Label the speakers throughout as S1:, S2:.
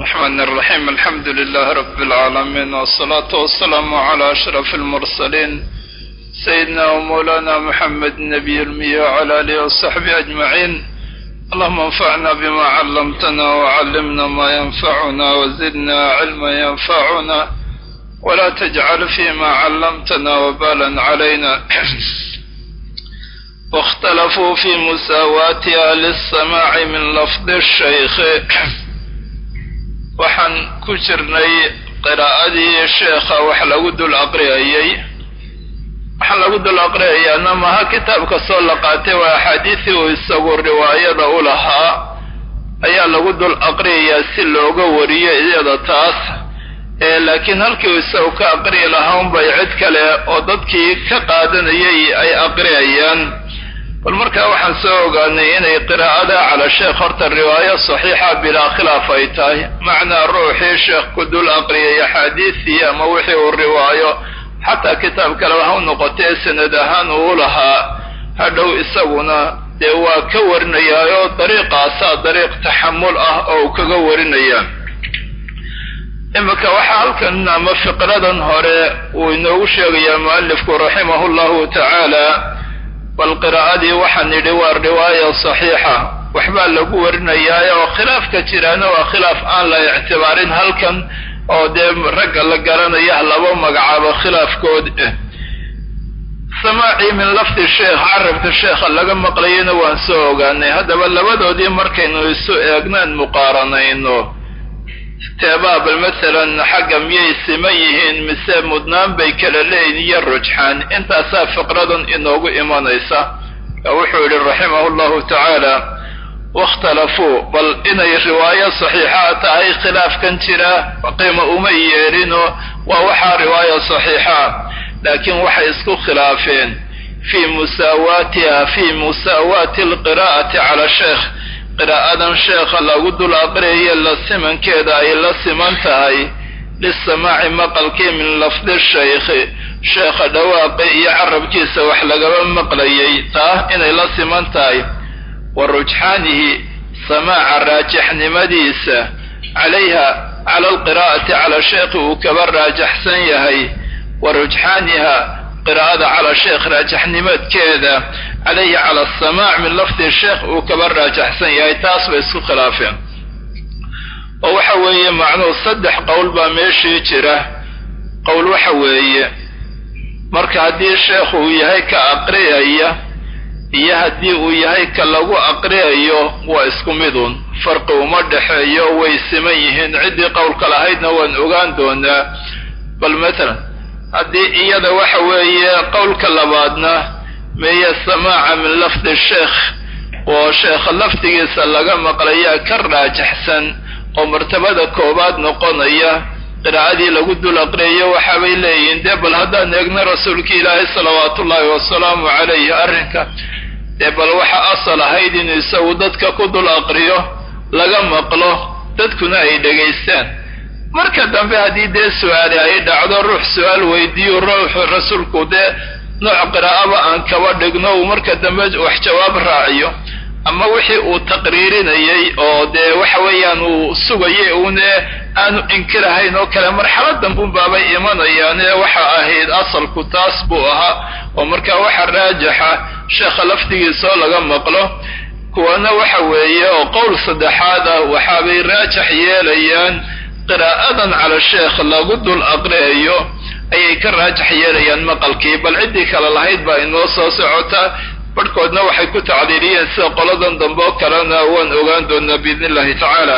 S1: الرحمن الرحيم الحمد لله رب العالمين والصلاة والسلام على أشرف المرسلين سيدنا ومولانا محمد النبي المية وعلى آله وصحبه أجمعين اللهم انفعنا بما علمتنا وعلمنا ما ينفعنا وزدنا علما ينفعنا ولا تجعل فيما علمتنا وبالا علينا واختلفوا في مساواتها للسماع من لفظ الشيخ waxaan ku jirnay qiraa'adii sheekha wax lagu dul aqriyayey waxaa lagu dul aqriyayaana maha kitaabka soo la qaatay waa axaadiisii uu isagu riwaayada u lahaa ayaa lagu dul aqriyayaa si looga wariyo iyada taas laakiin halkii uu isagu ka aqriyi lahaa unbay cid kale oo dadkii ka qaadanayay ay aqriyayaan bal markaa waxaan soo ogaanay inay qiraa'ada cala sheekh horta riwaayo saxiixa bilaa khilaaf ay tahay macnaa ruuxii sheekh ku dul aqriyay axaadiisii ama wixii uu riwaayo xataa kitaab kaleba ha u noqotee sanad ahaan uu lahaa hadhow isaguna dee waa ka warinayaayo dariiqaasaa dariiq taxamul ah oo uu kaga warinaya iminka waxaa halkan ama fiqradan hore uu inoogu sheegayaa mualifku raximahu llahu tacaala bal qiraa'adii waxaan nidhi waa riwaaya saxiixa waxbaa lagu warinayaa oo khilaafka jiraana waa khilaaf aan la ictibaarin halkan oo dee ragga la garanaya laba magacaabo khilaafkood ah samaacii min lafdi sheekh carabka sheekha laga maqlayana waan soo ogaanay haddaba labadoodii markaynu isu eegnaan muqaaranayno teebaa bal masalan xagga miyay siman yihiin mise mudnaan bay kala leeyihin iyo rujxaan intaasaa fiqradan inoogu imanaysa wuxuu yidhi raximahu llahu tacaala wakhtalafuu bal inay riwaayo saxiixa tahay khilaafkan jira qiima uma yeelino waa waxaa riwaayo saxiixa laakiin waxay isku khilaafeen fii musaawaatiha fii musaawaati alqiraa'ati cala sheekh qiraa'adan sheekha lagu dul aqriyayo la simankeeda ay la siman tahay lisamaaci maqalkii min lafdi shaykhi sheekha dhawaaqi iyo carabkiisa wax lagaba maqlayay taa inay la siman tahay wa rujxaanihi samaaca raajixnimadiisa calayha cala alqiraa'ati cala sheekhi uu kaba raajaxsan yahay wa rujxaaniha qiraa'ada cala sheekh raajaxnimadkeeda calayhi cala asamaac min lafdi sheekh uu kaba raajaxsan yahay taas bay isku khilaafeen oo waxa weeye macnuhu saddex qowl baa meeshii jira qowl waxa weeye marka haddii sheekh uu yahay ka aqriyaya iyo haddii uu yahay ka lagu aqriyayo waa isku midun farqi uma dhexeeyo way siman yihiin ciddii qowlka lahaydna waan ogaan doonaa bal matalan haddii iyada waxa weeye qowlka labaadna meeye samaaca min lafdi sheekh oo sheekha lafdigiisa laga maqlayaa ka raajaxsan oo martabada koowaad noqonaya qiraa'adii lagu dul aqriyayo waxaabay leeyihiin dee bal haddaan eegna rasuulka ilaahay salawaatu ullaahi wasalaamu calayhi arrinka dee bal waxa asal ahayd inuu isagu dadka ku dul aqriyo laga maqlo dadkuna ay dhegaystaan marka dambe haddii dee su-aali ay dhacdo ruux su-aal weydiiyo ruuxu rasuulku dee nooc qiraa'aba aan kaba dhigno uu marka dambe wax jawaab raaciyo ama wixii uu taqriirinayay oo dee waxa weeyaan uu sugayay uune aanu inkirahayn oo kale marxaladan bunbaabay imanayaane waxa ahayd asalku taas buu ahaa oo marka waxa raajaxa sheekha lafdigiisoo laga maqlo kuwana waxa weeye oo qowl saddexaad ah waxaabay raajax yeelayaan qiraa'adan cala sheekh lagu dul aqriyayo ayay ka raajax yeelayaan maqalkii bal ciddii kale lahayd baa inoo soo socota barhkoodna waxay ku tacdiiliyeen sida qoladan dambe oo kalena waan ogaan doonaa biidn illahi tacaala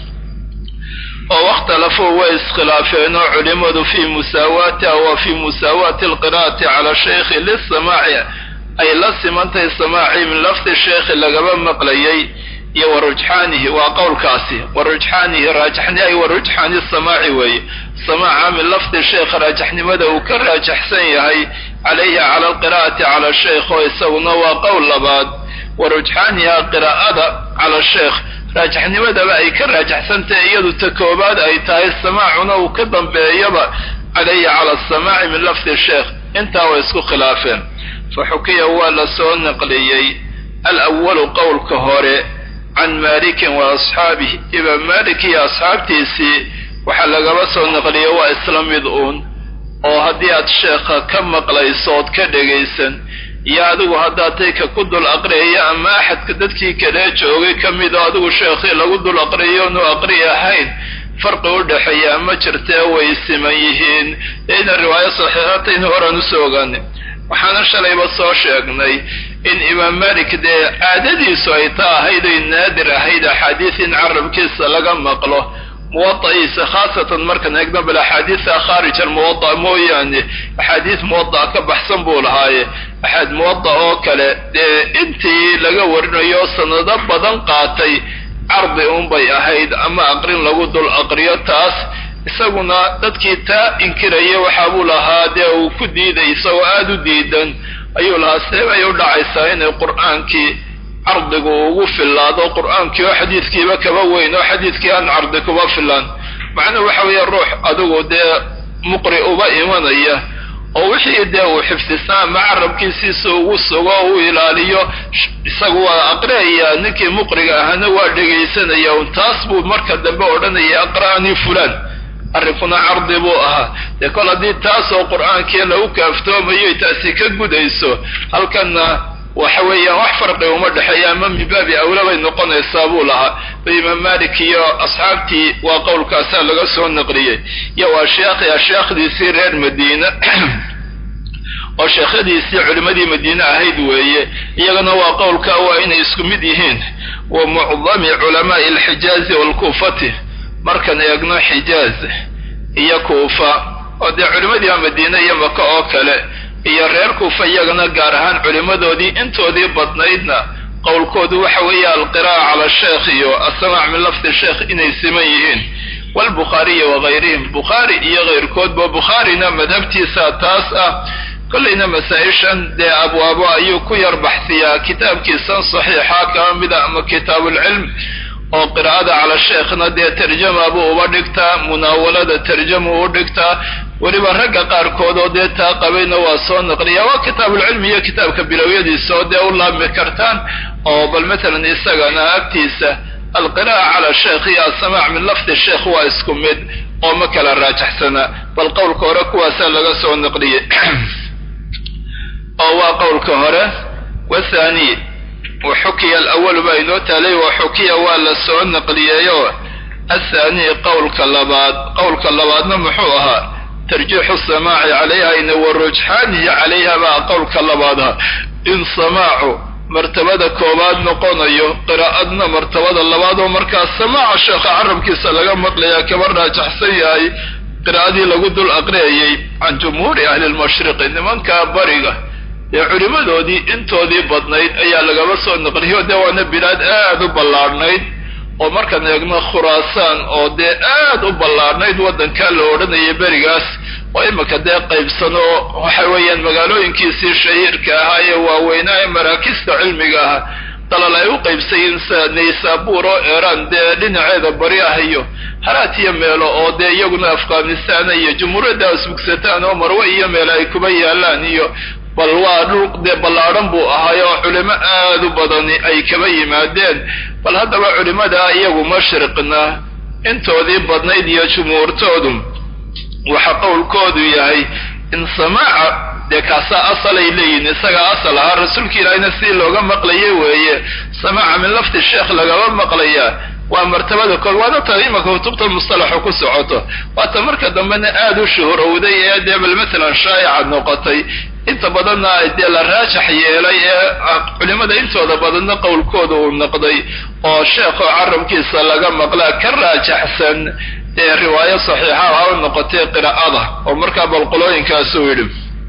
S1: oo wakhtalafuu way iskhilaafeen oo culimadu fii musaawaatiha wa fii musaawaati alqiraa'ati cala sheykhi lisamaaci ay la simantahay samaacii min lafdi sheekhi lagaba maqlayay iyo wa rujxaanihi waa qowlkaasi wa rujxaanihi raajaxni ay wa rujxaani samaaci weeye samaaca min lafdi sheekh raajaxnimada uu ka raajaxsan yahay calayhi cala alqiraa'ati cala sheekh oo isaguna waa qowl labaad wa rujxaaniha qiraa'ada cala sheekh raajaxnimadaba ay ka raajaxsantahay iyadu ta koobaad ay tahay samaacuna uu ka dambeeyaba calayhi cala asamaaci min lafdi sheekh intaa way isku khilaafeen fa xukiya waa la soo naqliyey alawalu qowlka hore can malikin wa asxaabih imaam malik iyo asxaabtiisii waxaa lagaba soo naqliya waa isla mid uun oo haddii aad sheekha ka maqlayso ood ka dhegaysan iyo adigu haddaad tayka ku dul aqriyayo ama axadka dadkii kale joogay ka mid oo adigu sheekhii lagu dul aqriyo onu aqri ahayn farqi u dhexeeyaa ma jirtee way siman yihiin ina riwaayo saxiixatayn horaan usoo ogaanay waxaana shalayba soo sheegnay in imaam malik dee caadadiisu ay ta ahayd ay naadir ahayd axaadiis in carabkiisa laga maqlo muwadaciisa khaasatan markaan eegno bal axaadiisa khaarij almuwada mooyaane axaadiis muwada ka baxsan buu lahaaye axaad muwada oo kale dee intii laga warinayo sanado badan qaatay cardi unbay ahayd ama aqrin lagu dul aqriyo taas isaguna dadkii taa inkiraya waxaa buu lahaa dee uu ku diiday isagoo aada u diidan ayuu lahaa see bay u dhacaysaa inay qur'aankii cardigu ugu fillaado qur'aankii oo xadiidkiiba kaba weyn oo xadiidkii aan cardi kuba filaan macnuhu waxa weeye ruux adigu dee muqri uba imanaya oo wixii dee uu xifdisaa ama carabkiisiisa ugu sugo o u ilaaliyo isagu waa aqriaya ninkii muqriga ahana waa dhegaysanaya un taas buu marka dambe odhanaya aqra'anii fulaan arrinkuna cardi buu ahaa dee kol haddii taasoo qur'aankii lagu kaaftoomayo taasi ka gudayso halkanna waxa weeyaan wax farqi uma dhexeeya ama min baabi awla bay noqonaysaa buu lahaa imaam malik iyo asxaabtii waa qowlkaasaa laga soo naqliyey iyo waa sheekhi asheekhdiisii reer madiina oo sheekhadiisii culimmadii madiine ahayd weeye iyagana waa qowlka waa inay isku mid yihiin wa mucdami culamaai alxijaazi waalkuufati markaan eegno xijaaz iyo kuufa oo dee culimmadii madiine iyo maka oo kale iyo reer kuufa iyagana gaar ahaan culimmadoodii intoodii badnaydna qowlkoodu waxa weeye alqiraa'a cala sheekh iyo assamaac min lafdi sheekh inay siman yihiin waalbukhaariya wagayrihim bukhaari iyo kayrkoodba bukhaarina madhabtiisa taas ah kollayna masaa-ishan dee abwaabo ayuu ku yar baxsiyaa kitaabkiisan saxiixa kama mida ama kitaabulcilm oo qiraa'ada cala sheekhna dee tarjama buu uba dhigtaa munaawalada tarjama u dhigtaa weliba ragga qaarkood oo dee taa qabayna waa soo naqliya waa kitaabulcilmi iyo kitaabka bilowyadiisa oo dee u laabmi kartaan oo bal matalan isagana agtiisa alqiraa'a cala sheekh iyo assamaac min lafdi sheekh waa isku mid oo ma kala raajaxsana bal qowlka hore kuwaasaa laga soo naqliyey oo waa qowlka hore wathani waxukiya alawalu baa inoo taalay waxukiya waa la soo naqliyeeyo athani qowlka labaad qowlka labaadna muxuu ahaa tarjiixu samaaci calayha ina warujxaanihi calayha baa qowlka labaadha in samaacu martabada koobaad noqonayo qiraa'adna martabada labaad oo markaa samaaca sheekha carabkiisa laga maqlayaa kaba raajaxsan yahay qiraa'adii lagu dul aqriyayay can jumhuuri ahli lmashriqi nimanka bariga dee culimmadoodii intoodii badnayd ayaa lagaba soo naqliyo dee waana bilaad aad u ballaadhnayd oo markaan eegno khuraasaan oo dee aad u ballaadhnayd waddankaa la odhanayay berigaas oo imika dee qaybsan oo waxa weeyaan magaalooyinkiisii shahiirka ahaa ee waaweynaa ee maraakista cilmiga ah dalal ay u qaybsayiin sida naysaabuur oo eeraan dee dhinaceeda bari ah iyo haraat iyo meelo oo dee iyaguna afghanistan iyo jumhuuriyadda asbugsataan oo marwe iyo meelo ay kuba yaalaan iyo bal waa dhul dee ballaadhan buu ahaay oo culimo aad u badani ay kaba yimaadeen bal haddaba culimada iyagu mashriqna intoodii badnayd iyo jumhuurtoodu waxa qowlkoodu yahay in samaaca dee kaasaa asalay leeyihin isagaa asal ahaa rasuulka ilaahina sidii looga maqlayay weeye samaaca min lafdi sheekh lagaba maqlayaa waa martabada kood waana ta imaka kutubta mustalaxu ku socoto waata marka dambena aada u shuhurowday ee dee bal matalan shaa'ica noqotay inta badanna dee la raajax yeelay ee culimada intooda badanna qowlkooda uu noqday oo sheekho carabkiisa laga maqlaa ka raajaxsan dee riwaayo saxiixa ha u noqotay qiraa'ada oo markaa balqolooyinkaasuu yidhi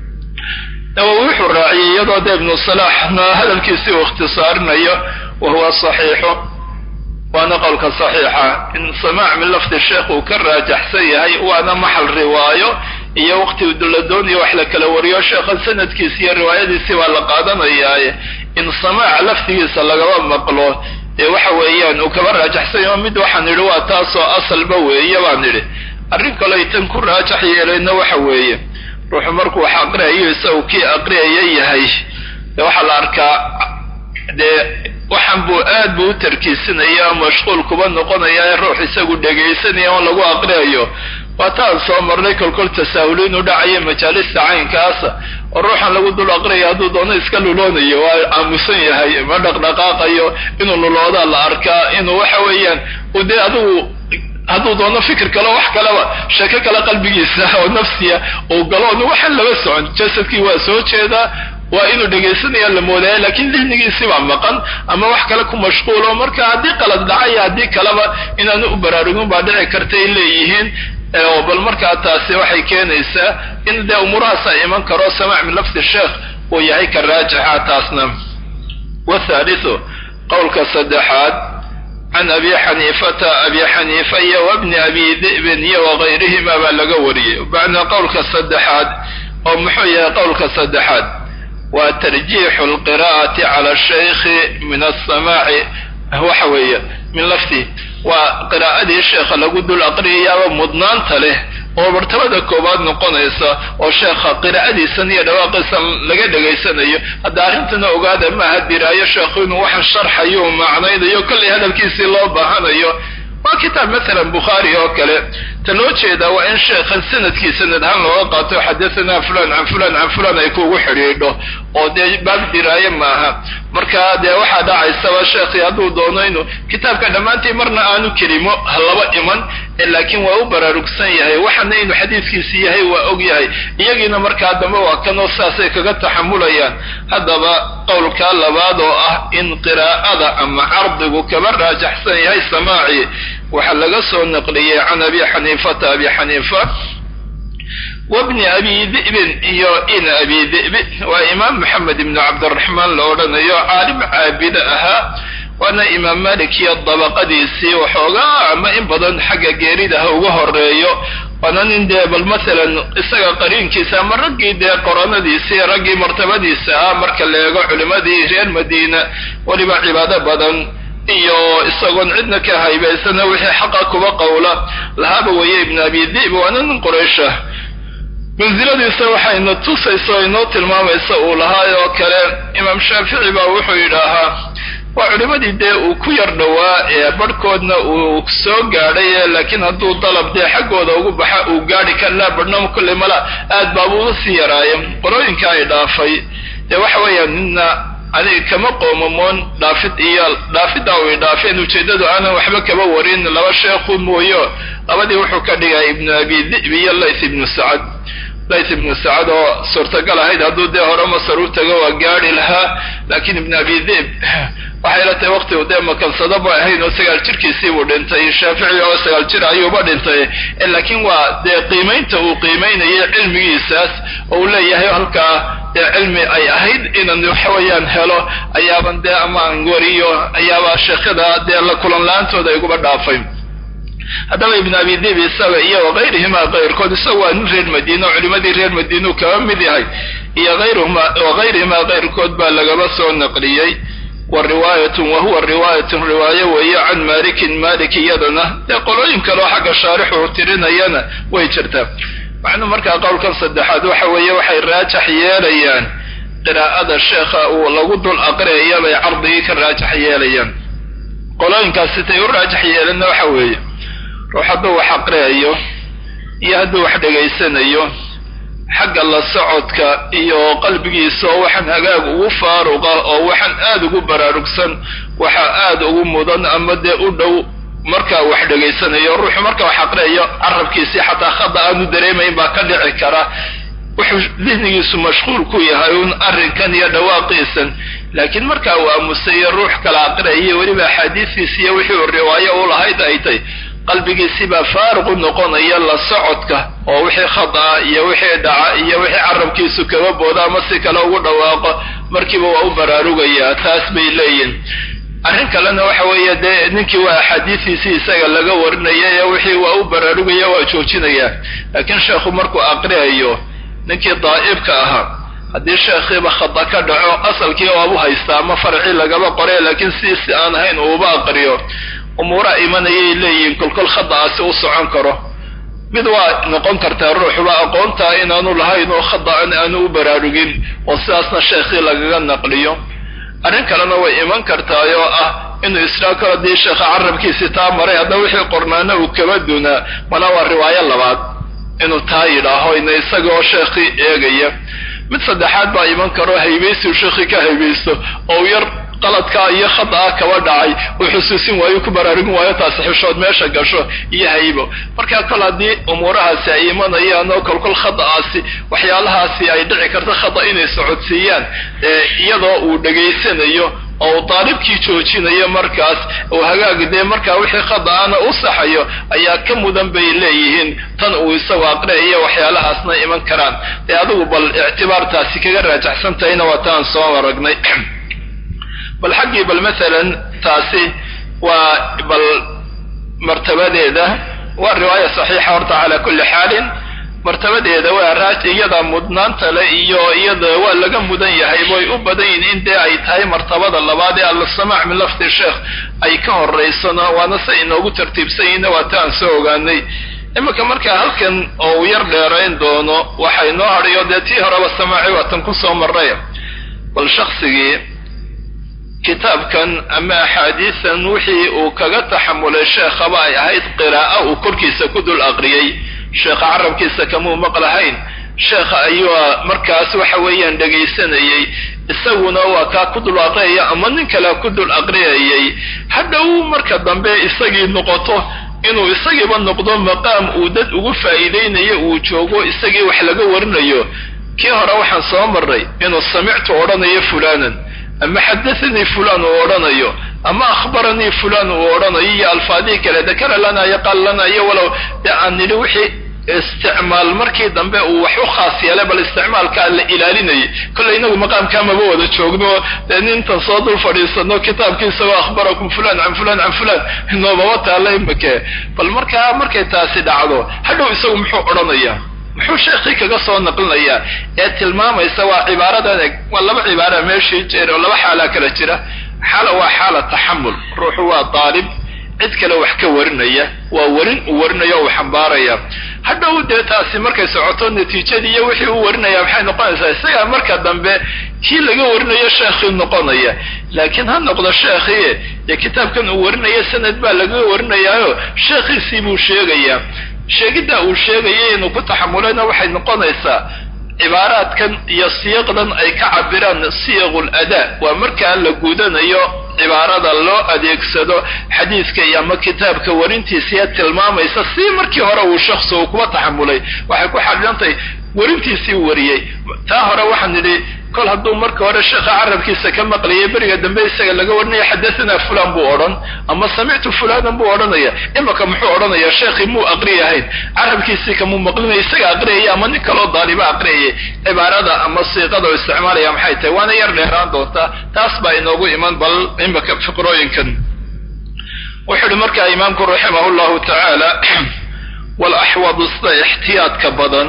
S1: nawowi wuxuu raaciyey iyadoo dee ibnu salaaxna hadalkiisii uu ikhtisaarinayo wa huwa saxiixu waana qowlka saxiixa in samaac min lafdi sheekh uu ka raajaxsan yahay waana maxal riwaayo iyo waqti la doonaya wax la kala wariyo sheekha sanadkiisi iyo riwaayadiisii baa la qaadanayaaye in samaaca lafdigiisa lagaba maqlo ee waxa weeyaan uu kaba raajaxsan yaho mid waxaan idhi waa taasoo asalba weeye baan idhi arrin kaley tan ku raajax yeelayna waxa weeye ruuxu markuu wax aqriyayo isagu kii aqriyaya yahay dee waxaa la arkaa dee waxan buu aad buu u tarkiisinaya mashquul kuba noqonaya ee ruux isagu dhegaysanaya oon lagu aqriyayo waataan soo marnay kolkol tasaahul inuu dhacayo majaalista caynkaasa oo ruuxan lagu dul aqriyayo hadduu doono iska luloonayo waa aamusan yahay ma dhaqdhaqaaqayo inuu luloodaa la arkaa inuu waxa weeyaan dee adigu hadduu doono fikir kale wax kaleba sheeko kale qalbigiisa oo nafsiya uu galo n waxaan laba socon jasadkii waa soo jeedaa waa inuu dhegaysanaya la moodaya lakin dihnigiisii baa maqan ama wax kale ku mashquulo marka haddii qalad dhacaya haddii kaleba inaanu u baraarugin baa dhici karta ay leeyihiin bal markaa taasi waxay keenaysaa in dee umuurahaasa iman karo samaac min lafdi sheekh uu yahay ka raajixa taasna wathalithu qowlka saddexaad can abi xaniifata abi xaniifa iyo wabni abi di'bin iyo wagayrihima baa laga wariyey bacna qowlka saddexaad oo muxuu yahay qowlka saddexaad waa tarjiixu alqira'ati cala shaykhi min asamaaci waxa weeye min lafdi waa qiraa'adii sheekha lagu dul aqriyayaaba mudnaanta leh oo martabada koowaad noqonaysa oo sheekha qiraa'adiisan iyo dhawaaqiisan laga dhegaysanayo hadda arrintana ogaada maaha diraayo sheekhu inuu waxa sharxayo macnaynayo kollay hadalkiisii loo baahanayo waa kitaab masalan bukhaari oo kale ta loo jeedaa waa in sheekhan sanadkii sanad ahaan looga qaato xadathana fulan can fulan can fulan ay kuugu xidhiidho oo dee baab diraaye maaha marka dee waxaa dhacaysaba sheekhi hadduu doono inuu kitaabka dhammaantii marna aanu kelimo laba iman laakiin waa u baraarugsan yahay waxana inuu xadiidkiisi yahay waa og yahay iyagiina markaa dambe waa kanoo saasay kaga taxamulayaan haddaba qowlkaa labaad oo ah in qiraa'ada ama cardigu kaba raajaxsan yahay samaaci waxaa laga soo naqliyey can abi xaniifata abi xaniifa wabni abi di'bin iyo in abi di'bi waa imaam maxamed ibnu cabdiraxmaan la odhanayo caalim caabide ahaa waana imaam malik iyo dabaqadiisii waxoogaa ama in badan xagga geerida ha uga horeeyo waana nin dee bal masalan isaga qariinkiisa ama raggii dee qoranadiisii raggii martabadiisa ah marka la eego culimadii reer madiina weliba cibaado badan iyo isagoon cidna ka haybaysana wixii xaqa kuba qowla lahaaba weeye ibn abi dib waana nin quraysha mansiladiisa waxayna tusaysa o inoo tilmaamaysa uu lahaay oo kale imaam shaafici baa wuxuu yidhaahaa waa culimadii dee uu ku yar dhowaa ee barhkoodna uu soo gaadhay laakiin hadduu dalab dee xaggooda ugu baxa uu gaadhi karlaa barhnamo kolley mala aad baabuu usii yaraaye qolooyinka ay dhaafay dee waxa weeyaan nina aniga kama qoomamoon dhaafid iyo dhaafiddaa u idhaafeen ujeeddadu aanan waxba kaba warin laba sheekhu mooyo labadii wuxuu ka dhigay ibnu abi di'b iyo layth ibnu sacad layth ibnu sacad oo suurtagal ahayd hadduu dee hore masar u tago waa gaadhi lahaa laakiin ibnu abi di'b waxay la tahay waqti u dee makansado ba ahayn oo sagaal jirkiisii buu dhintay shaafici oo sagaal jir ayuuba dhintay laakiin waa dee qiimaynta uu qiimaynayay cilmigiisaas oo uu leeyahay halkaa dee cilmi ay ahayd inan waxa weeyaan helo ayaaban dee amaan wariyo ayaaba sheekhada dee la kulan la-aantooda iguba dhaafay haddaba ibn abi dib isaga iyo wagayrihima kayrkood isaga waa nin reer madiina oo culimadii reer madiinuu kaba mid yahay iyo ayrhma wagayrihima kayrkood baa lagaba soo naqliyey wa riwaayatun wa huwa riwaayatun riwaayo weeye can malikin malik iyadana dee qolooyin kaleo xagga shaarixu tirinayana way jirtaa macnuu markaa qowlkan saddexaad waxa weeye waxay raajax yeelayaan qiraa'ada sheekha uu lagu dul aqriyaya bay cardigii ka raajax yeelayaan qolooyinkaas sitay u raajax yeelanna waxa weeye ruux hadduu wax aqriyayo iyo hadduu wax dhegaysanayo xagga la socodka iyo qalbigiisa oo waxaan hagaag ugu faaruqa oo waxaan aad ugu baraarugsan waxa aad ugu mudan ama dee u dhow markaa wax dhegaysanayo ruuxu marka wax aqriyayo carabkiisii xataa khada aanu dareemayn baa ka dhici kara wuxuu dihnigiisu mashquul ku yahay un arrinkan iyo dhawaaqiisan laakiin markaa uu aamusayo ruux kala aqriyayo weliba axaadiistiisi iyo wixii uu riwaayo u lahayd ay tay qalbigiisii baa faaruq u noqonaya la socodka oo wixii khada iyo wixii dhaca iyo wixii carabkiisu kaba booda ama si kale ugu dhawaaqo markiiba waa u baraarugayaa taas bay leeyihin arrin kalena waxa weeye dee ninkii waa axaadiistiisii isaga laga warinaya ee wixii waa u baraarugaya waa joojinaya laakiin sheekhu markuu aqriyayo ninkii daa'ibka ahaa haddii sheekhiiba khada ka dhaco asalkii waabu haystaa ama farcii lagaba qore laakiin siisi aan ahayn uuba aqriyo umuuraha imanayay leeyihiin kolkol khada'aasi u socon karo mid waa noqon kartaa ruuxuba aqoontaa inaanu lahayn oo khada'an aanu u baraarugin oo sidaasna sheekhii lagaga naqliyo arrin kalena way iman kartaay oo ah inuu israa kalo dii sheekha carabkiisii taa maray hadda wixii qornaana uu kaba dunaa mana waa riwaayo labaad inuu taa yidhaaho ina isagoo sheekhii eegaya mid saddexaad baa iman karo haybaysi uu sheekhii ka haybaysto oo yar qaladkaa iyo khada'a kaba dhacay uu xusuusin waayo ku baraarugin waayo taasi xishood meesha gasho iyo haybo markaa kol haddii umuurahaasi ay imanayaan oo kolkol khada'aasi waxyaalahaasi ay dhici karto khada inay socodsiiyaan iyadoo uu dhegaysanayo oo uu daalibkii joojinayo markaas uu hagaagi dee markaa wixii khada'ana u saxayo ayaa ka mudan bay leeyihiin tan uu isagoo aqriayo waxyaalahaasna iman karaan dee adigu bal ictibaartaasi kaga raajaxsan tahayna waa taan soo aragnay bal xaggii bal masalan taasi waa bal martabadeeda waa riwaaya saxiixa horta calaa kulli xaalin martabadeeda waa raaj iyada mudnaanta le iyo iyada waa laga mudan yahay way u badan yihin in dee ay tahay martabada labaad ee alsamaac min lafdi sheekh ay ka horeysano waana se inoogu tartiibsan yihinna waa ta aan soo ogaanay iminka markaa halkan oo uu yar dheerayn doono waxa inoo hadhayo dee tii horeba samaaci waatan ku soo maray bal shaksigii kitaabkan ama axaadiisan wixii uu kaga taxamulay sheekhaba ay ahayd qiraa'o uu korkiisa ku dul aqriyey sheekha carabkiisa kamuu maqlahayn sheekha ayuu markaas waxa weeyaan dhegaysanayey isaguna waa kaa ku dul aqriyaya ama nin kale ku dul aqriyayay hadhow marka dambe isagii noqoto inuu isagiiba noqdo maqaam uu dad ugu faa'iideynayo uu joogo isagii wax laga warinayo kii hore waxaan soo marray inuu samictu odhanayo fulanan ama xadathanii fulan uu odhanayo ama akhbaranii fulan uu odhanayo iyo alfaadihii kale dakara lana iyo qaal lana iyo walow dee aan nidhi wixii isticmaal markii dambe uu wax u khaas yeelay bal isticmaalkaa la ilaalinayay kolley inagu maqaamkaa maba wada joogno dee nintan soo dul fadhiisano kitaabkiisagoo akhbarakum fulan can fulan can fulan inoomaba taalla imake bal markaa markay taasi dhacdo hadhow isagu muxuu odhanayaa muxuu sheekhii kaga soo naqlinayaa ee tilmaamaysa waa cibaaradan eg waa laba cibaara meeshii jeer oo laba xaalaa kala jira xaala waa xaala taxamul ruuxu waa daalib cid kale wax ka warinaya waa warin uu warinaya uu xambaaraya hadhow dee taasi markay socoto natiijadii iyo wixii uu warinaya maxay noqonaysaa isagaa marka dambe kii laga warinayo sheekhii noqonaya laakiin ha noqdo sheekhii dee kitaabkan uu warinaya sanad baa laga warinayaayo sheekhiisii buu sheegayaa sheegidda uu sheegaya inuu ku taxamulayna waxay noqonaysaa cibaaraadkan iyo siiqdan ay ka cabiraan siyaqul adaa waa markaa la gudanayo cibaarada loo adeegsado xadiiska iyo ama kitaabka warintiisiiya tilmaamaysa si markii hore uu shakhsi uu kuba taxamulay waxay ku xadhidantahay warintiisii wariyey taa hore waxaan nidhi kol hadduu marka hore sheekha carabkiisa ka maqlayay beriga dambe isaga laga warinaya xadathana fulan buu odhan ama samictu fulanan buu odhanaya imaka muxuu odhanaya sheekhii muu aqriyahayn carabkiisii kamuu maqlinaya isaga aqriyaya ama nin kaloo daaliba aqriyayay cibaarada ama siiqada oo isticmaalaya maxay tahay waana yar dheeraan doontaa taas baa inoogu iman bal imaka fiqrooyinkan wuxuu ihi markaa imaamku raximah llahu tacaala walaxwadu sida ixtiyaadka badan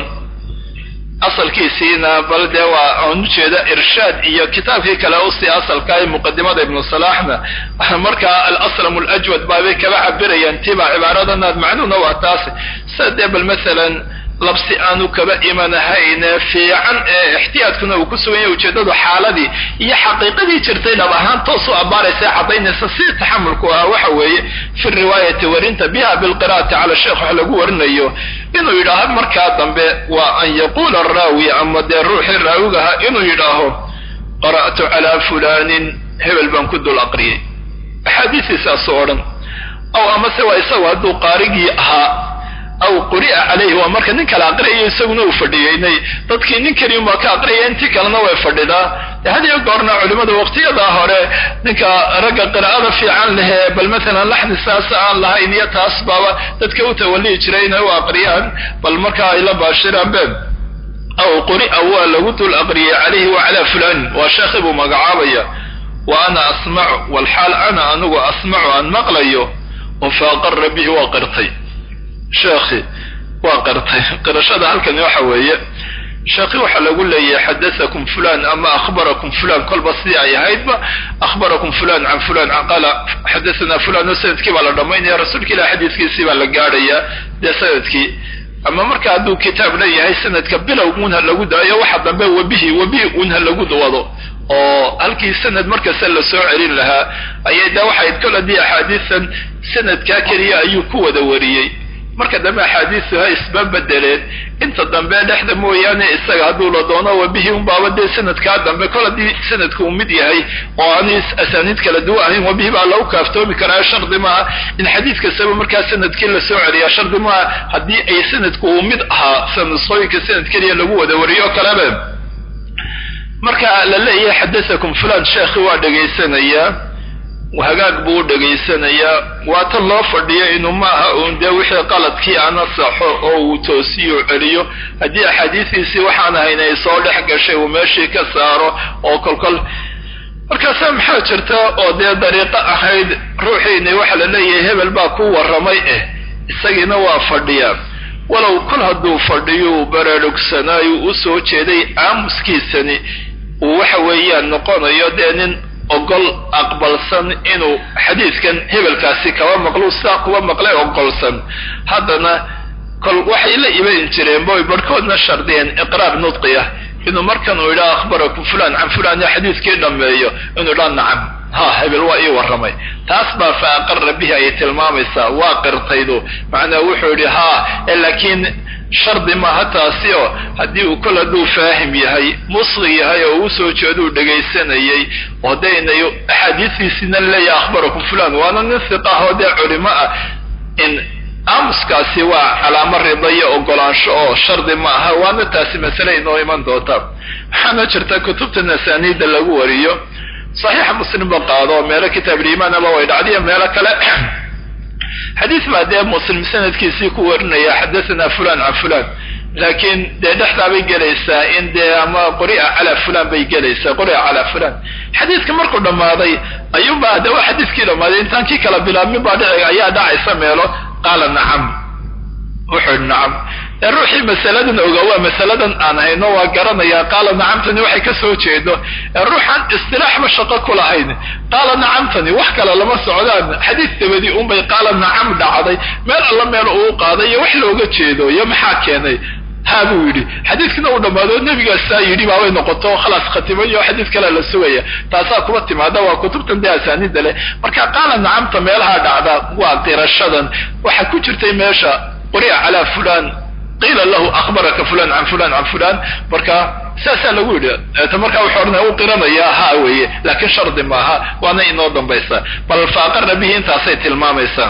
S1: asalkiisiina bal dee waa aan ujeeda irshaad iyo kitaabkii kale usii asalka ee muqadimada ibnu salaxna markaa alaslam alajwad baabay kaba cabirayaan tiba cibaaradanad macnuhuna waa taasi sida dee bal masalan labsi aanu kaba imanahayne fiican ee ixtiyaadkuna uu ku sugan yahay ujeedadu xaaladii iyo xaqiiqadii jirtay dhab ahaan toos u abaaraysa caddaynaysa si taxamulku ahaa waxa weeye fi riwaayati warinta biha bilqira'ati cala sheekh wax lagu warinayo inuu yidhaaho markaa dambe waa an yaquula araawi ama dee ruuxii raawigaha inuu yidhaaho qara'tu calaa fulanin hebel baan ku dul aqriyay axaadiistiisaasu odhan aw amase waa isagu hadduu qaarigii ahaa aw quri'a calayhi waa marka nin kale aqriyayo isaguna uu fadhiyeynay dadkii nin keliun baa ka aqriyaya intii kalena way fadhidaa hadiyo goorna culimada waqtiyadaa hore ninka ragga qiraa'ada fiican lehee bal maalan laxni saas aan lahayn iyo taas baaba dadka u tawalihi jiray inay u aqriyaan bal markaa ay la baashiraan be aw quri'a waa lagu dul aqriyay calayhi wa calaa fulanin waa sheekhi buu magacaabaya wa ana asmacu walxaal ana anigu asmacu aan maqlayo oo faaqara bihi waa qirtay sheekhi waa qirtay qirashada halkani waxa weeye sheekhi waxaa lagu leeyahay xadaakum fulan ama akhbarakum fulan kolba sidii ay ahaydba akhbarakum fulan can fulan qaala xadathana fulan oo sanadkii baa la dhammaynaya rasuulka ilah xadiiskiisii baa la gaadhaya dee sanadkii ama marka hadduu kitaab leeyahay sanadka bilow unha lagu daayo waxa dambe wabihi wabihi unha lagu wado oo halkii sanad markasta la soo celin lahaa ayay de waxay kol haddii axaadiisan sanadkaa keliya ayuu ku wada wariyey marka dambe axaadiisu ha isba bedeleen inta dambe dhexda mooyaane isaga hadduu la doono wabihi unbaaba dee sanadkaa dambe kol haddii sanadka uu mid yahay oo aan asaaniid kala duwan ahayn wabihi baa lagu kaaftoomi karaa shardi maaha in xadiid kastaba markaa sanadkii la soo celiyaa shardi maaha haddii ay sanadku uu mid ahaa sanusooyinka sanad keliya lagu wada wariyo kaleba marka la leeyahay xadaakum fulan sheekhi waa dhegaysanayaa hagaag buu u dhegaysanayaa waa tan loo fadhiyo inuu maaha uun dee wixii qaladkii ana saxo oo uu toosiyo celiyo haddii axaadiistiisii waxaan ahayn ay soo dhex gashay uu meeshii ka saaro oo kolkol markaasaa maxaa jirta oo dee dariiqo ahayd ruuxiini waxa la leeyahay hebel baa ku warramay eh isagiina waa fadhiyaa walow kol hadduu fadhiyo uu baraarugsanaayo u soo jeeday aamuskiisani uu waxa weeyaan noqonayo dee nin ogol aqbalsan inuu xadiidkan hebelkaasi kaba maqlo sidaa kuba maqlay ogolsan haddana kol waxay la iman jireen boy barhkoodna shardiyeen iqraar nudqi ah inuu markan uu yidhaha akhbarakum fulan can fulan ya xadiidkii dhammeeyo inuu yidhaha nacam ha hebel waa ii warramay taas baa fa aqara bihi ayay tilmaamaysaa waa qirtaydu macnaa wuxuu yidhi ha laakiin shardi maaha taasi oo haddii uu kol hadduu faahim yahay musqi yahay oo uu soo jeeduu dhegaysanayay oo daynay axaadiistiisina leeyahay akhbarakum fulan waana nin hiqa ah oo dee culimo ah in aamuskaasi waa calaamo rida iyo ogolaansho oo shardi ma aha waana taasi masale inoo iman doonta waxaana jirta kutubta nasaaniida lagu wariyo saxiixa muslimba qaado meelo kitaabuliimaanaba way dhacdiyo meelo kale xadiis baa dee muslim sanadkiisii ku warinaya xadathana fulan can fulan laakiin dee dhexdaa bay gelaysaa in dee ama quri'a calaa fulan bay gelaysaa quri'a calaa fulan xadiiska markuu dhammaaday ayuunba de waa xadiiskii dhammaaday intaan kii kala bilaabmin baa dhici ayaa dhacaysa meelo qaala nacam wuxuu yidhi nacam ee ruuxii masaladan ogaa waa masaladan aan hayno waa garanayaa qaala nacamtani waxay ka soo jeedo ee ruuxaan istilaaxba shaqo ku lahayn qaala nacamtani wax kale lama socdaan xadiis dabadii unbay qaala nacam dhacday meel alla meel uu qaaday iyo wax looga jeedo iyo maxaa keenay ha buu yidhi xadiiskina uu dhammaado nebigaasaa yidhi baabay noqoto khalaas khatimayo xadiis kale la sugaya taasaa kuba timaada waa kutubtan dee asaaniida leh marka qaala nacamta meelaha dhacda waa qirashadan waxaa ku jirtay meesha quri'a calaa fulan qiila lahu akhbaraka fulan can fulan can fulan marka saasaa lagu yidhi ta markaa wuxuu odhanaya u qiranayaa ha weeye laakiin shardi maaha waana inoo dambaysa bal faaqara bihi intaasay tilmaamaysaa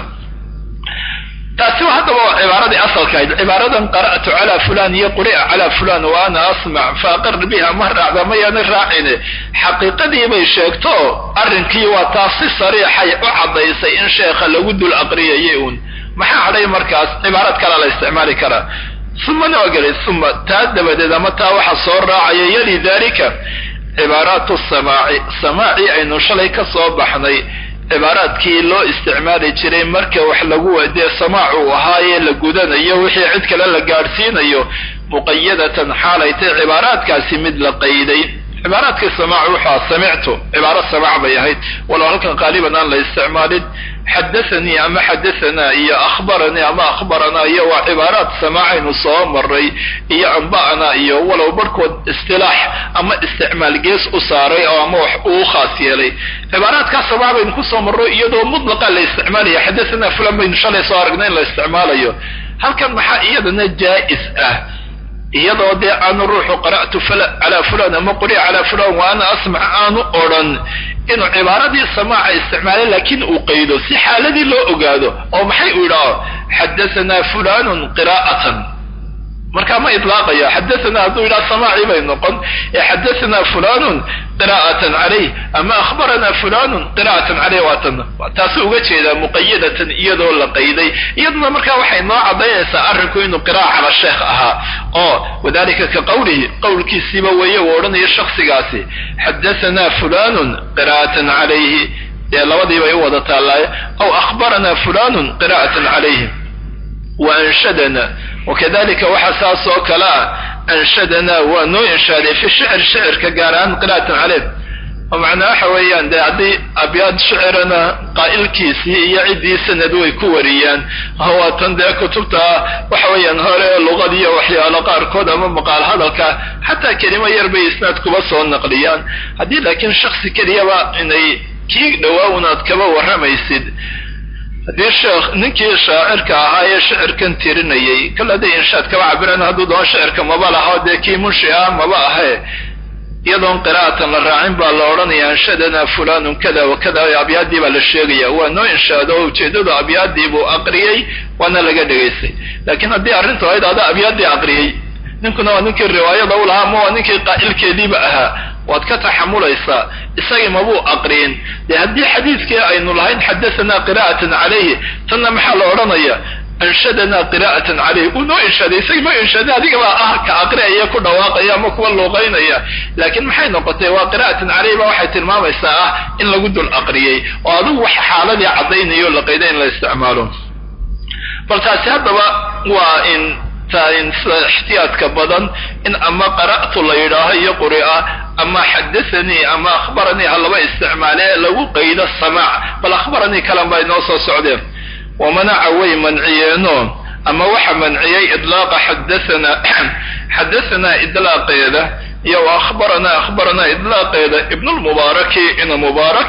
S1: taasi haddaba waa cibaaradii asalka ahayd cibaaradan qara'tu calaa fulan iyo quri'a calaa fulan wa ana asmac faaqar biha ma raacda mayaana raacine xaqiiqadii bay sheegto arrinkii waa taas si sariixay u caddaysay in sheekha lagu dul aqriyayay uun maxaa hadhay markaas cibaarad kale la isticmaali karaa umana waa gelay uma taa dabadeed ama taa waxa soo raacaya yali dalika cibaaraatu samaaci samaaci aynu shalay ka soo baxnay cibaaraadkii loo isticmaali jiray marka wax lagu dee samaacu ahaayee la gudanayo wixii cid kale la gaadhsiinayo muqayadatan xaalay tay cibaaraadkaasi mid la qayday cibaaraadkii samaac wuxua samictu cibaaro samaac bay ahayd walow halkan qaaliban aan la isticmaalin xadathanii ama xadahanaa iyo akhbaranii ama akhbaranaa iyo waa cibaaraad samaacaynu soo maray iyo amba'ana iyo walow barhkood istilaax ama isticmaal gees u saaray oo ama wax uu khaas yeelay cibaaraadkaa samaac baynu kusoo marro iyadoo mutlaqa la isticmaalaya xadahanaa fulan baynu shalay soo aragnay in la isticmaalayo halkan maxaa iyadana jaa'is ah iyadoo dee aanu ruuxu qara'tu calaa fulan ama quri'a calaa fulan wa ana asmac aanu odhan inuu cibaaradii samaaca isticmaalay laakiin uu qaydo si xaaladii loo ogaado oo maxay uu yidhaaho xadahanaa fulanun qiraa'atan markaa ma idlaaqaya xadahanaa hadduu yidhaha samaacii bay noqon ee xadahanaa fulanun qiraa'atan calayh ama akhbaranaa fulanun qira'atan caleyh waatan taasuu uga jeedaa muqayadatan iyadoo la qayday iyaduna markaa waxay noo caddaynaysaa arrinku inuu qira'a cala sheekh ahaa oo wadalika ka qawlihi qowlkiisiiba weeye uu odhanaya shaksigaasi xadahanaa fulanun qira'atan calayhi dee labadii bay u wada taallaaye aw akhbaranaa fulanun qira'atan calayhi wa anshadana wakadalika waxaa saas oo kale ah anshadanaa waa noo inshaaday fi shicr shicirka gaar ahaan qira'atan caleyh oo macnaa waxa weeyaan dee haddii abyaad shicirana qaa'ilkiisii iyo ciddii sanad way ku wariyaan hawaatan dee kutubta waxa weeyaan hore luqadiiyo waxyaalo qaarkood ama maqaal hadalka xataa kelimo yar bay isnaad kuba soo naqliyaan haddii laakiin shaksi keliyaba inay kii dhawaawn kaba warramaysid haddii sheekh ninkii shaacirka ahaa ee shicirkan tirinayay kale hadday inshaad kaba cabiraan hadduu doon shicirka maba laha dee kii munshi ah maba ahe iyadoon qiraa'atan la raacin baa la odhanaya anshadana fulanun kada wa kada abyaadii baa la sheegaya waa noo inshaado oo ujeeddadu abyaadii buu aqriyey waana laga dhegaystay laakiin haddii arrintu ahayd adaa abyaadii aqriyey ninkuna waa ninkii riwaayada u lahaa ama waa ninkii qaa'ilkeediiba ahaa waad ka taxamulaysaa isagii mabuu aqriyin dee haddii xadiidkii aynu lahayn xadathana qira'atan calayhi tanna maxaa la odhanaya anshadana qira'atan calayhi uu noo inshaaday isagii noo inshaaday adigabaa ah ka aqriaya ku dhawaaqaya ama kuwa luuqaynaya laakiin maxay noqotay waa qira'atan calayhi ba waxay tilmaamaysaa ah in lagu dul aqriyey oo adigu wax xaaladii caddaynayo la qayda in la isticmaalo bal taasi haddaba waa in in sida ixtiyaadka badan in ama qara'tu la yidhaaho iyo quri'a ama xadathanii ama akhbaranii ha laba isticmaale lagu qaydo samaac bal akhbaranii kalan baa inoo soo socdeen wamanaca way manciyeeno ama waxa manciyey idlaaqa xadathana xadahanaa idlaaqeeda iyo wa akhbaranaa akhbaranaa idlaaqeeda ibnulmubaaraki ina mubaarak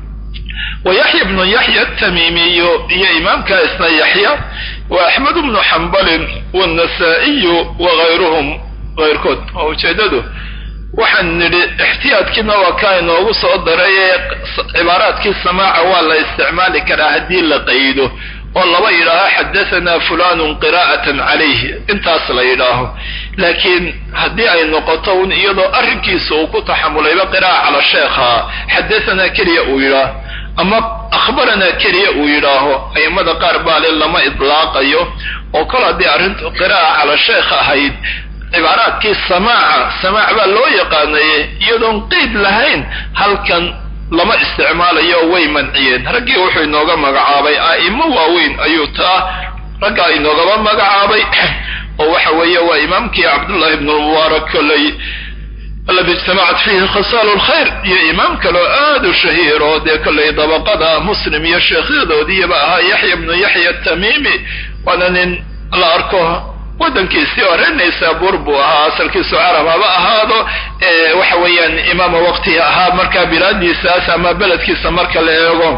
S1: wa yaxya bnu yaxya atamiimiyu iyo imaamka isna yaxya wa axmed bnu xambalin wannasaa'iyu wagayruhum kayrkood oo ujeedadu waxaan nidhi ixtiyaadkiina waa kaa inoogu soo daray ee cibaaraadkii samaaca waa la isticmaali karaa haddii la qaydo oo laba yidhaaho xadahanaa fulanun qiraa'atan calayhi intaas la yidhaaho laakiin haddii ay noqoto un iyadoo arrinkiisa uu ku taxamulayba qiraa'a cala sheekha xadahanaa keliya uu yidhaaho ama akhbaranaa keliya uu yidhaaho a'immada qaar baa le lama idlaaqayo oo kol haddii arrintu qiraa'a cala sheekh ahayd cibaaraadkii samaaca samaac baa loo yaqaanaye iyadoon qeyd lahayn halkan lama isticmaalayo way manciyeen raggii wuxuu inooga magacaabay a'imo waaweyn ayuu taa raggaa inoogaba magacaabay oo waxa weeye waa imaamkii cabdullahi ibn lmubaarak koley aladi ijtamacat fiihi khasaalu lkhayr iyo imaam kaleo aad u shahiir oo dee kolley dabaqada muslim iyo sheekhyadoodiiba ahaa yaxya bnu yaxya atamiimi waana nin la arko waddankiisii oo reer naysaabuur buu ahaa asalkiisu carab haba ahaado waxa weeyaan imaama waqtihi ahaa markaa bilaadiisaas ama beledkiisa marka la eego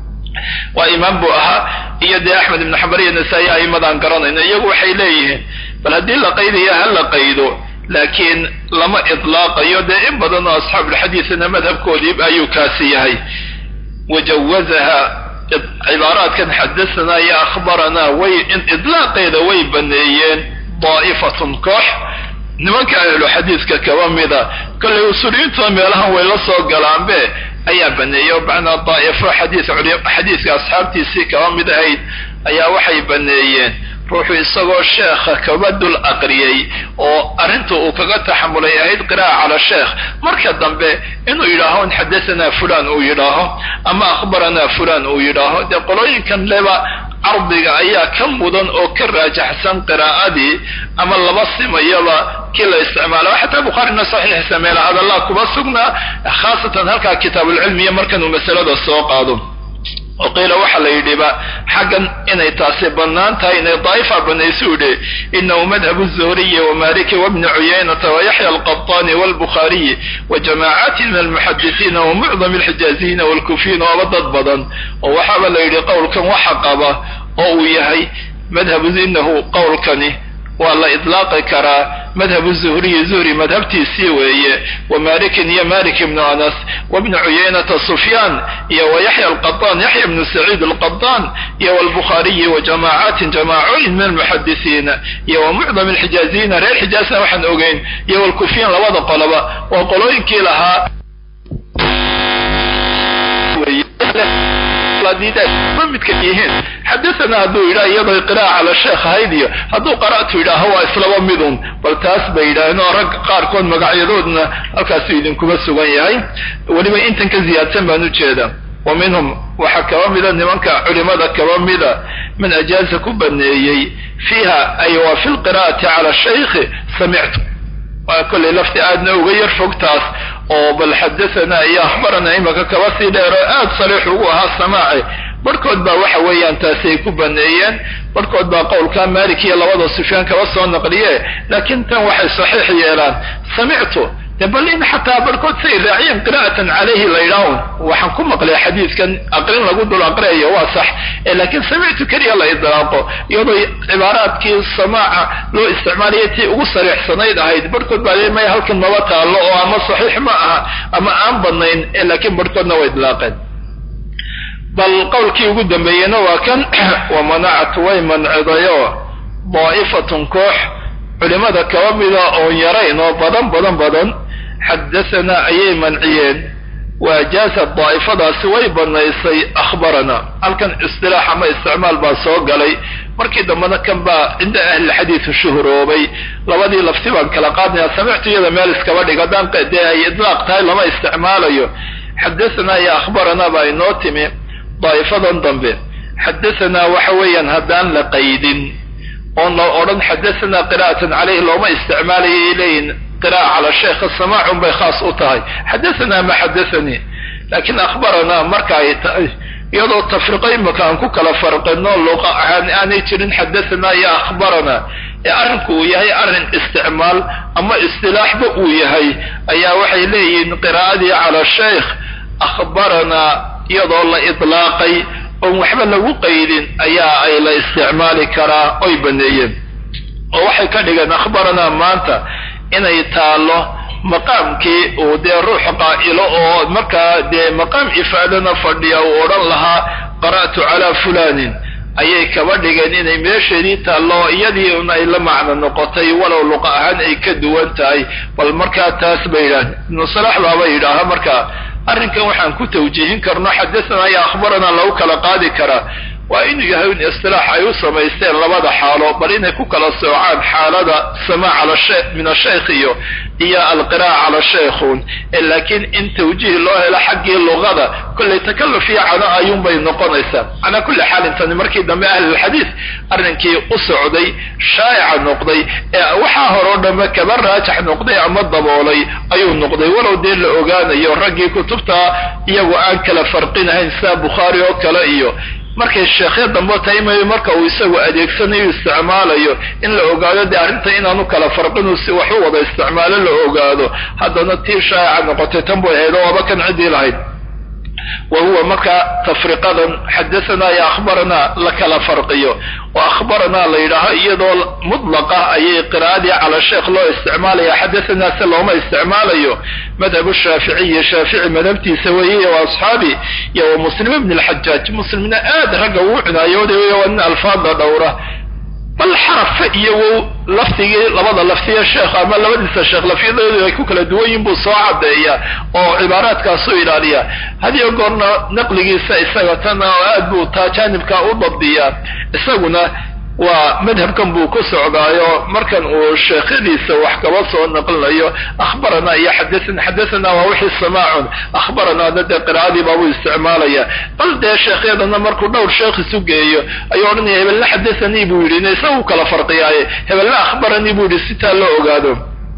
S1: waa imaam buu ahaa iyo dee axmed ibnu xambar iyo nasaa-i a'imadaan garanayno iyagu waxay leeyihiin bal haddii la qaydayo ha la qaydo laakiin lama idlaaqayo dee in badan oo asxaabulxadiidna madhabkoodii ayuu kaasi yahay wajawazaha cibaaraadkan xadahanaa iyo akhbaranaa way idlaaqeeda way baneeyeen daa'ifatun koox nimanka ahlu xadiidka kaba mida kollay usuuliyiintuna meelahan way la soo galaanbe ayaa baneeyey oo macnaa daa'ifo xadiid xadiidka asxaabtiisii kaba mid ahayd ayaa waxay baneeyeen ruuxu isagoo sheekha kaba dul aqriyey oo arrinta uu kaga taxamulay ahayd qiraa'a cala sheekh marka dambe inuu yidhaaho in xadahanaa fulan uu yidhaaho ama akhbaranaa fulan uu yidhaaho dee qolooyinkan leba cardiga ayaa ka mudan oo ka raajaxsan qiraa'adii ama laba simayaba kii la isticmaalo xataa bukhaarina saxiixiisa meela hadallaa kuba sugnaa khaasatan halkaa kitaabulcilmiya markan uu masalada soo qaado oo qiila waxaa la yidhiba xaggan inay taasi bannaan tahay inay daa'ifa banaysu yidhi inahu madhabu zuhriyi wamaliki wabni cuyaynata wayaxya alqabطani walbukhaariyi wajamaacaati min almuxadisiina wamucdam alxijaaziyiina walkufiyiin ooba dad badan oo waxaaba la yidhi qowlkan waxa qaba oo uu yahay madhabu inahu qowlkani waa la idlaaqi karaa madhabu zuhriyi zuhri madhabtiisii weeye wa malikin iyo malik ibnu anas wabni cuyaynata sufyaan iyo wa yaxya alqaطaan yaxya bnu saciid alqaطaan iyo walbukhaariyi wa jamaacatin jamaacooyin min almuxadisiina iyo wa mucdam alxijaaziyiina reer xijaazna waxaan ogeyn iyo walkufiyiin labada qoloba waa qolooyinkii lahaa midka yihiin xadaana hadduu yidhaha iyadoo qiraa'a cala sheekh ahayd iyo hadduu qara'tu yidhaaho waa islaba midun bal taas bay yidhaaheen oo rag qaarkood magacyadoodna halkaasu idinkuma sugan yahay weliba intan ka ziyaadsan baan ujeeda wa minhum waxaa kaba mida nimanka culimada kaba mida man ajaaza ku baneeyey fiiha ay wa fi lqira'ati cala shaykhi samictu waa kollay lafti aadna uga yar fog taas oo bal xadathana iyo akhbarana imaka kaba sii dheer oo aad sariix ugu ahaa samaaci barhkood baa waxa weeyaan taasi ay ku baneeyeen barhkood baa qowlka malik iyo labada sufyaan kaba soo naqliye laakiin tan waxay saxiix yeelaan samictu de bal in xataa barhkood say raaciyeen qira'atan calayhi la yidhaahun waxaan ku maqlay xadiidkan aqrin lagu dul aqriyayo waa sax laakiin samictu keliya la idlaaqo iyadoo cibaaraadkii samaaca loo isticmaalaya tii ugu sariixsanayd ahayd barhkood baa le maya halkan maba taallo oo ama saxiix ma aha ama aan badnayn laakiin barhkoodna way idlaaqeen bal qowlkii ugu dambeeyena waa kan wamanacat way mancidayo daa'ifatun koox culimada kaba mida oon yarayn oo badan badan badan xadahanaa ayay manciyeen waajaasa daa'ifadaasi way banaysay akhbarana halkan istilaax ama isticmaal baa soo galay markii dambena kan baa cinda ahlilxadiidu shuhuroobay labadii lafti baan kala qaadnaya samictu iyada meel iskaba dhig haddaan dee ay idlaaq tahay lama isticmaalayo xadahanaa iyo akhbarana baa inoo timi daa'ifadan dambe xadahanaa waxa weeyaan haddaan la qaydin oon la odhan xadahanaa qira'atan caleyhi looma isticmaalaya leeyihin qira'a cala sheekha samaacun bay khaas u tahay xadahanaa ma xadathanii laakiin akhbaranaa marka ay tahay iyadoo tafriqo imika aan ku kala farqino luqa ahaan aanay jirin xadahanaa iyo akhbaranaa ee arrinku uu yahay arrin isticmaal ama istilaaxba uu yahay ayaa waxay leeyihiin qiraa'adii cala sheikh akhbaranaa iyadoo la idlaaqay oon waxba lagu qaydin ayaa ay la isticmaali karaa oy baneeyeen oo waxay ka dhigeen akhbaranaa maanta inay taallo maqaamkii uu dee ruux qaa'ilo oo markaa dee maqaam ifaadana fadhiya uu odhan lahaa qara'tu calaa fulanin ayay kaba dhigeen inay meesheedii taallo iyadii un ay la macno noqotay walow luqa ahaan ay ka duwan tahay bal markaa taas bay yidhaaheen ibnu salax baaba yidhaaha markaa arrinkan waxaan ku tawjiihin karno xadathana iyo akhbarana lagu kala qaadi karaa waa inuu yahay in istilaax ay u samaysteen labada xaalo bal inay ku kala soocaan xaalada samaa cala min ashaykh iyo iyo alqira'a cala shaykhun laakiin in tawjiih loo helo xaggii luqada kollay takalluf iyo cano ayuunbay noqonaysaa calaa kulli xaalin tani markii dambe ahlulxadiid arrinkii u socday shaa'ica noqday ee waxaa horeo dhamme kaba raajax noqday ama daboolay ayuu noqday walow dee la ogaanayo raggii kutubta iyagu aan kala farqinahayn sida bukhaari oo kale iyo markay sheekhya dambe taimayo marka uu isagu adeegsanayo isticmaalayo in la ogaado dee arrinta inaanu kala farqinu si wax u wada isticmaalo la ogaado haddana tii shaa'ica noqotay tan bay ahayd oo aba kan ciddii lahayd wa huwa marka tafriqadan xadahanaa iyo akhbaranaa la kala farqiyo oo akhbaranaa la yidhaaho iyadoo mudlaqa ayay qiraa'adii cala sheekh loo isticmaalaya xadahanaa se looma isticmaalayo madhabu shaaficiyi shaafici madhabtiisa weeye wa asxaabi iyo wa muslim ibn alxajaaj muslimna aad ragga uu cinaayooday wey waa nin alfaada dhowra bal xarafa iyo wow laftigii labada laftiya sheekh ama labadiisa sheekh lafyadoodu ay ku kala duwan yihin buu soo caddeeya oo cibaaraadkaasu ilaaliya hadiyo goorna naqligiisa isaga tan oo aad buu taa jaanibka u dabdiyaa isaguna waa madhabkan buu ku socdaayo markan uu sheekhadiisa wax kaba soo naqlinayo akhbarana iyo xadaana xadathana waa wixii samaacun akhbaranaana dee qiraa'adii baabuu isticmaalaya bal dee sheekhyadana markuu dhowr sheekh isu geeyo ayuu odhanaya hebelna xadathanii buu yidhi ina isagu kala farqiyaaye hebelna akhbaranii buu yidhi sitaa loo ogaado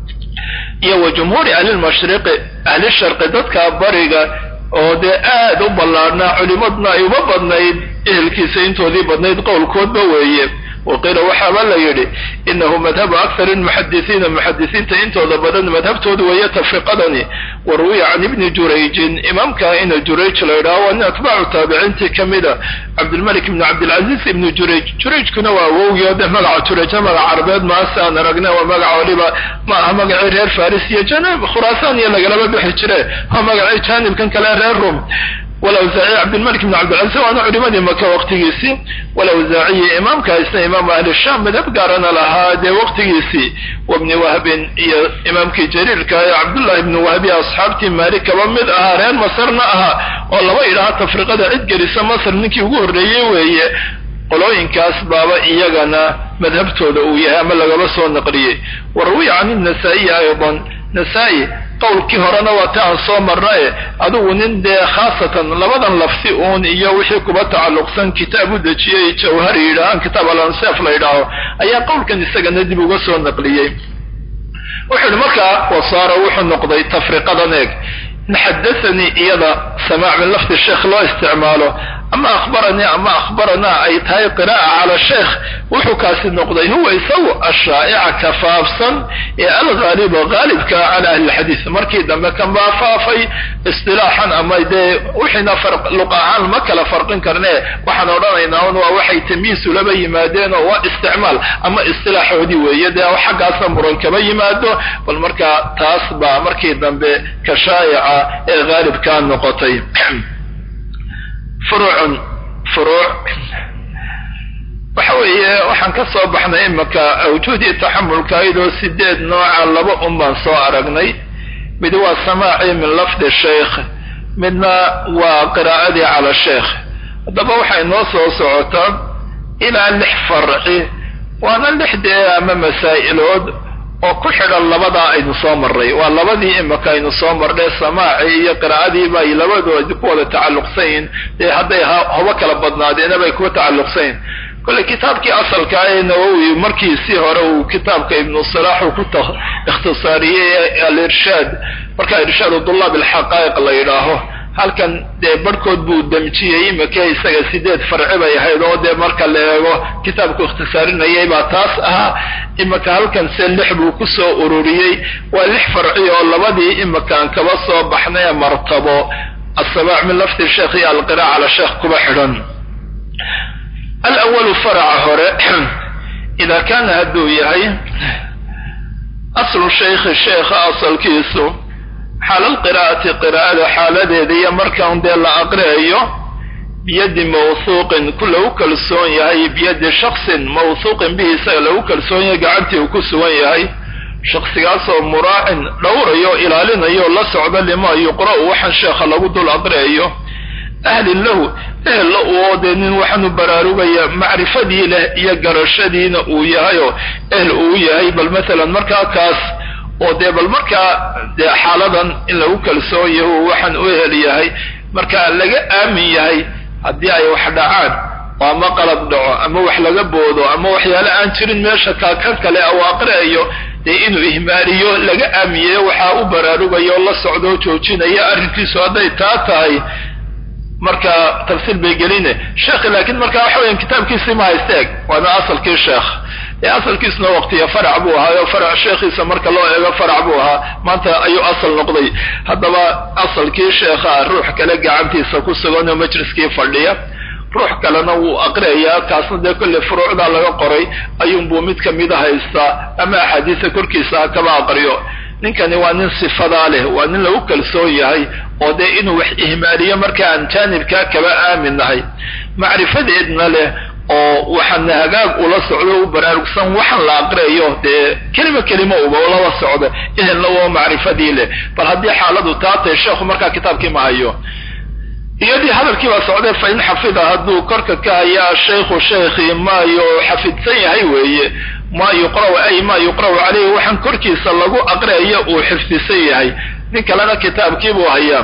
S1: iyo wa jumhuuri ahlilmashriqi ahli sharqi dadka bariga oo dee aad u ballaarnaa culimadna ay uma badnayd ehelkiisa intoodii badnayd qowlkoodba weeye waqiila waxaaba la yidhi inahu madhabu akthari lmuxadisiina muxadisiinta intooda badan madhabtoodu weeye tafriqadani wa ruwiya can ibni jurayjin imaamka ina jurayj la yidhaho waa nin atbaacu taabiciintii ka mida cabdilmalik ibni cabdilcaziz ibni jurayj jurayjkuna waa awowgii o de magaca jurayja magac carabeed maase aan aragna waa magaca waliba ma aha magacii reer faris iyo janab khuraasaan iyo lagalaba bixi jire waa magacii jaanibkan kale reer rum walawsaaciy cabdilmalik ibn cabdilcaziz waana culimadii maka waqtigiisii walawsaaciyi imaamka isna imaamu ahli sham madhab gaarana lahaa dee waqtigiisii wabni wahbin iyo imaamkii jariirka ee cabdullahi ibni wahbi asxaabtii maalik kaba mid ahaa reer masarna ahaa oo laba idhaha tafriqada cid gelisa masr ninkii ugu horreeyey weeye qolooyinkaas baaba iyagana madhabtooda uu yahay ama lagaba soo naqliyey wa rawiya can inasaa'iyi aydan nasaa-i qowlkii horena waa ta aan soo marnae adigu nin dee khaasatan labadan lafsi uun iyo wixii kuba tacalluqsan kitaab u dejiyey jawhari yidhaahaan kitaab alanseef la yidhaaho ayaa qowlkan isagana dib uga soo naqliyey wuxuu ihi markaa wasaara wuxuu noqday tafriqadan eeg in xadathanii iyada samaac min lafdi sheekh loo isticmaalo ama akhbaranii ama akhbaranaa ay tahay qiraa'a cala sheekh wuxuu kaasi noqday huwa isagu ashaa'ica ka faafsan ee alghaaliba haalibka cala ahli lxadiid markii dambe kan baa faafay istilaaxan ama dee wixiina luq ahaan ma kala farqin karne waxaan odhanaynaa un waa waxay tamyiisu laba yimaadeen oo waa isticmaal ama istilaaxoodii weeye dee xaggaasa muran kama yimaado bal markaa taas baa markii dambe ka shaa'ica ee haalibkaa noqotay furuucun furuuc waxa weeye waxaan ka soo baxnay imaka awjuudii taxamulka ayadoo sideed nooca laba un baan soo aragnay mid waa samaaci min lafdi sheikh midna waa qiraa'adii cala sheekh haddaba waxay noo soo socotaa ilaa lix farci waana lixdee ama masaa'ilood oo ku xidhan labadaa aynu soo marray waa labadii imaka aynu soo marnay samaaci iyo qiraa'adiiba ay labadoodi ku wada tacalluqsanyihin dee hadday hobo kala badnaadeena bay kuwa tacalluqsanyihin kolle kitaabkii asalka ee nawowi markiisii hore uu kitaabka ibnu salaax uu ku ikhtisaariyey alirshaad marka irshaadu dulaab alxaqaa'iq la yidhaaho halkan dee barhkood buu damjiyey imika isaga sideed farci bay ahayd oo dee marka la eego kitaabku ikhtisaarinayay baa taas ahaa imika halkan se lix buu kusoo ururiyey waa lix farci oo labadii imikaan kaba soo baxnay ee martabo assamaac min lafdi sheekh iyo alqiraac cala sheekh kuba xidhan alawalu faraca hore idaa kaana hadduu yahay aslu shaykhi sheekha asalkiisu xaala alqiraa'ati qiraa'ada xaaladeeda iyo markaan dee la aqriayo biyadi mawhuuqin ku lagu kalsoon yahay biyadi shaksin mawhuuqin bihi isaga lagu kalsoon yahay gacantii uu ku sugan yahay shaksigaasoo muraacin dhowrayo ilaalinayo la socda limaa yuqra'u waxaan sheekha lagu dul aqriayo ahlin lahu ehella uoo dee nin waxaanu baraarugaya macrifadii leh iyo garashadiina uu yahayoo ehl uu yahay bal maalan markaa kaas oo dee bal markaa dee xaaladan in lagu kalsoon yaho waxaan u ehel yahay markaa laga aamin yahay haddii ay wax dhacaan oo ama qalab dhaco ama wax laga boodo ama waxyaale aan jirin meesha kaa kan kale uu aqriayo dee inuu ihmaaliyo laga aamiyeyo waxaa u baraarugayo la socdoo joojinaya arrinkiisu hadday taa tahay marka tafsiil bay geline sheekhi laakiin marka waxa weyan kitaabkiisii ma haysteeg waana asalkii sheekh ee asalkiisuna waqtiya farac buu ahaayo farac sheekhiisa marka loo eego farac buu ahaa maanta ayuu asal noqday haddaba asalkii sheekha ruux kale gacantiisa ku sugan oo majliskii fadhiya ruux kalena wuu aqriayaa kaasna dee kolley furuucdaa laga qoray ayuunbuu mid kamida haystaa ama axaadiisa korkiisa ha kaba aqriyo ninkani waa nin sifadaa leh waa nin lagu kalsoon yahay oo dee inuu wax ihmaaliyo marka aan jaanibkaa kaba aamin nahay macrifadeedna leh oo waxaana hagaag ula socdo u baraarugsan waxaan la aqriayo dee kelima kelima uba lala socda ehelna waa macrifadii leh bal haddii xaaladu taa tahay sheekhu markaa kitaabkii ma hayo iyadii hadalkii baa socday fa in xafida hadduu korka ka hayaa shaykhu shaykhii maayo xafidsan yahay weeye maa yuqra'u ay maa yuqra'u caleyhi waxaan korkiisa lagu aqriayo uu xifdisan yahay nin kalena kitaabkiibuu hayaa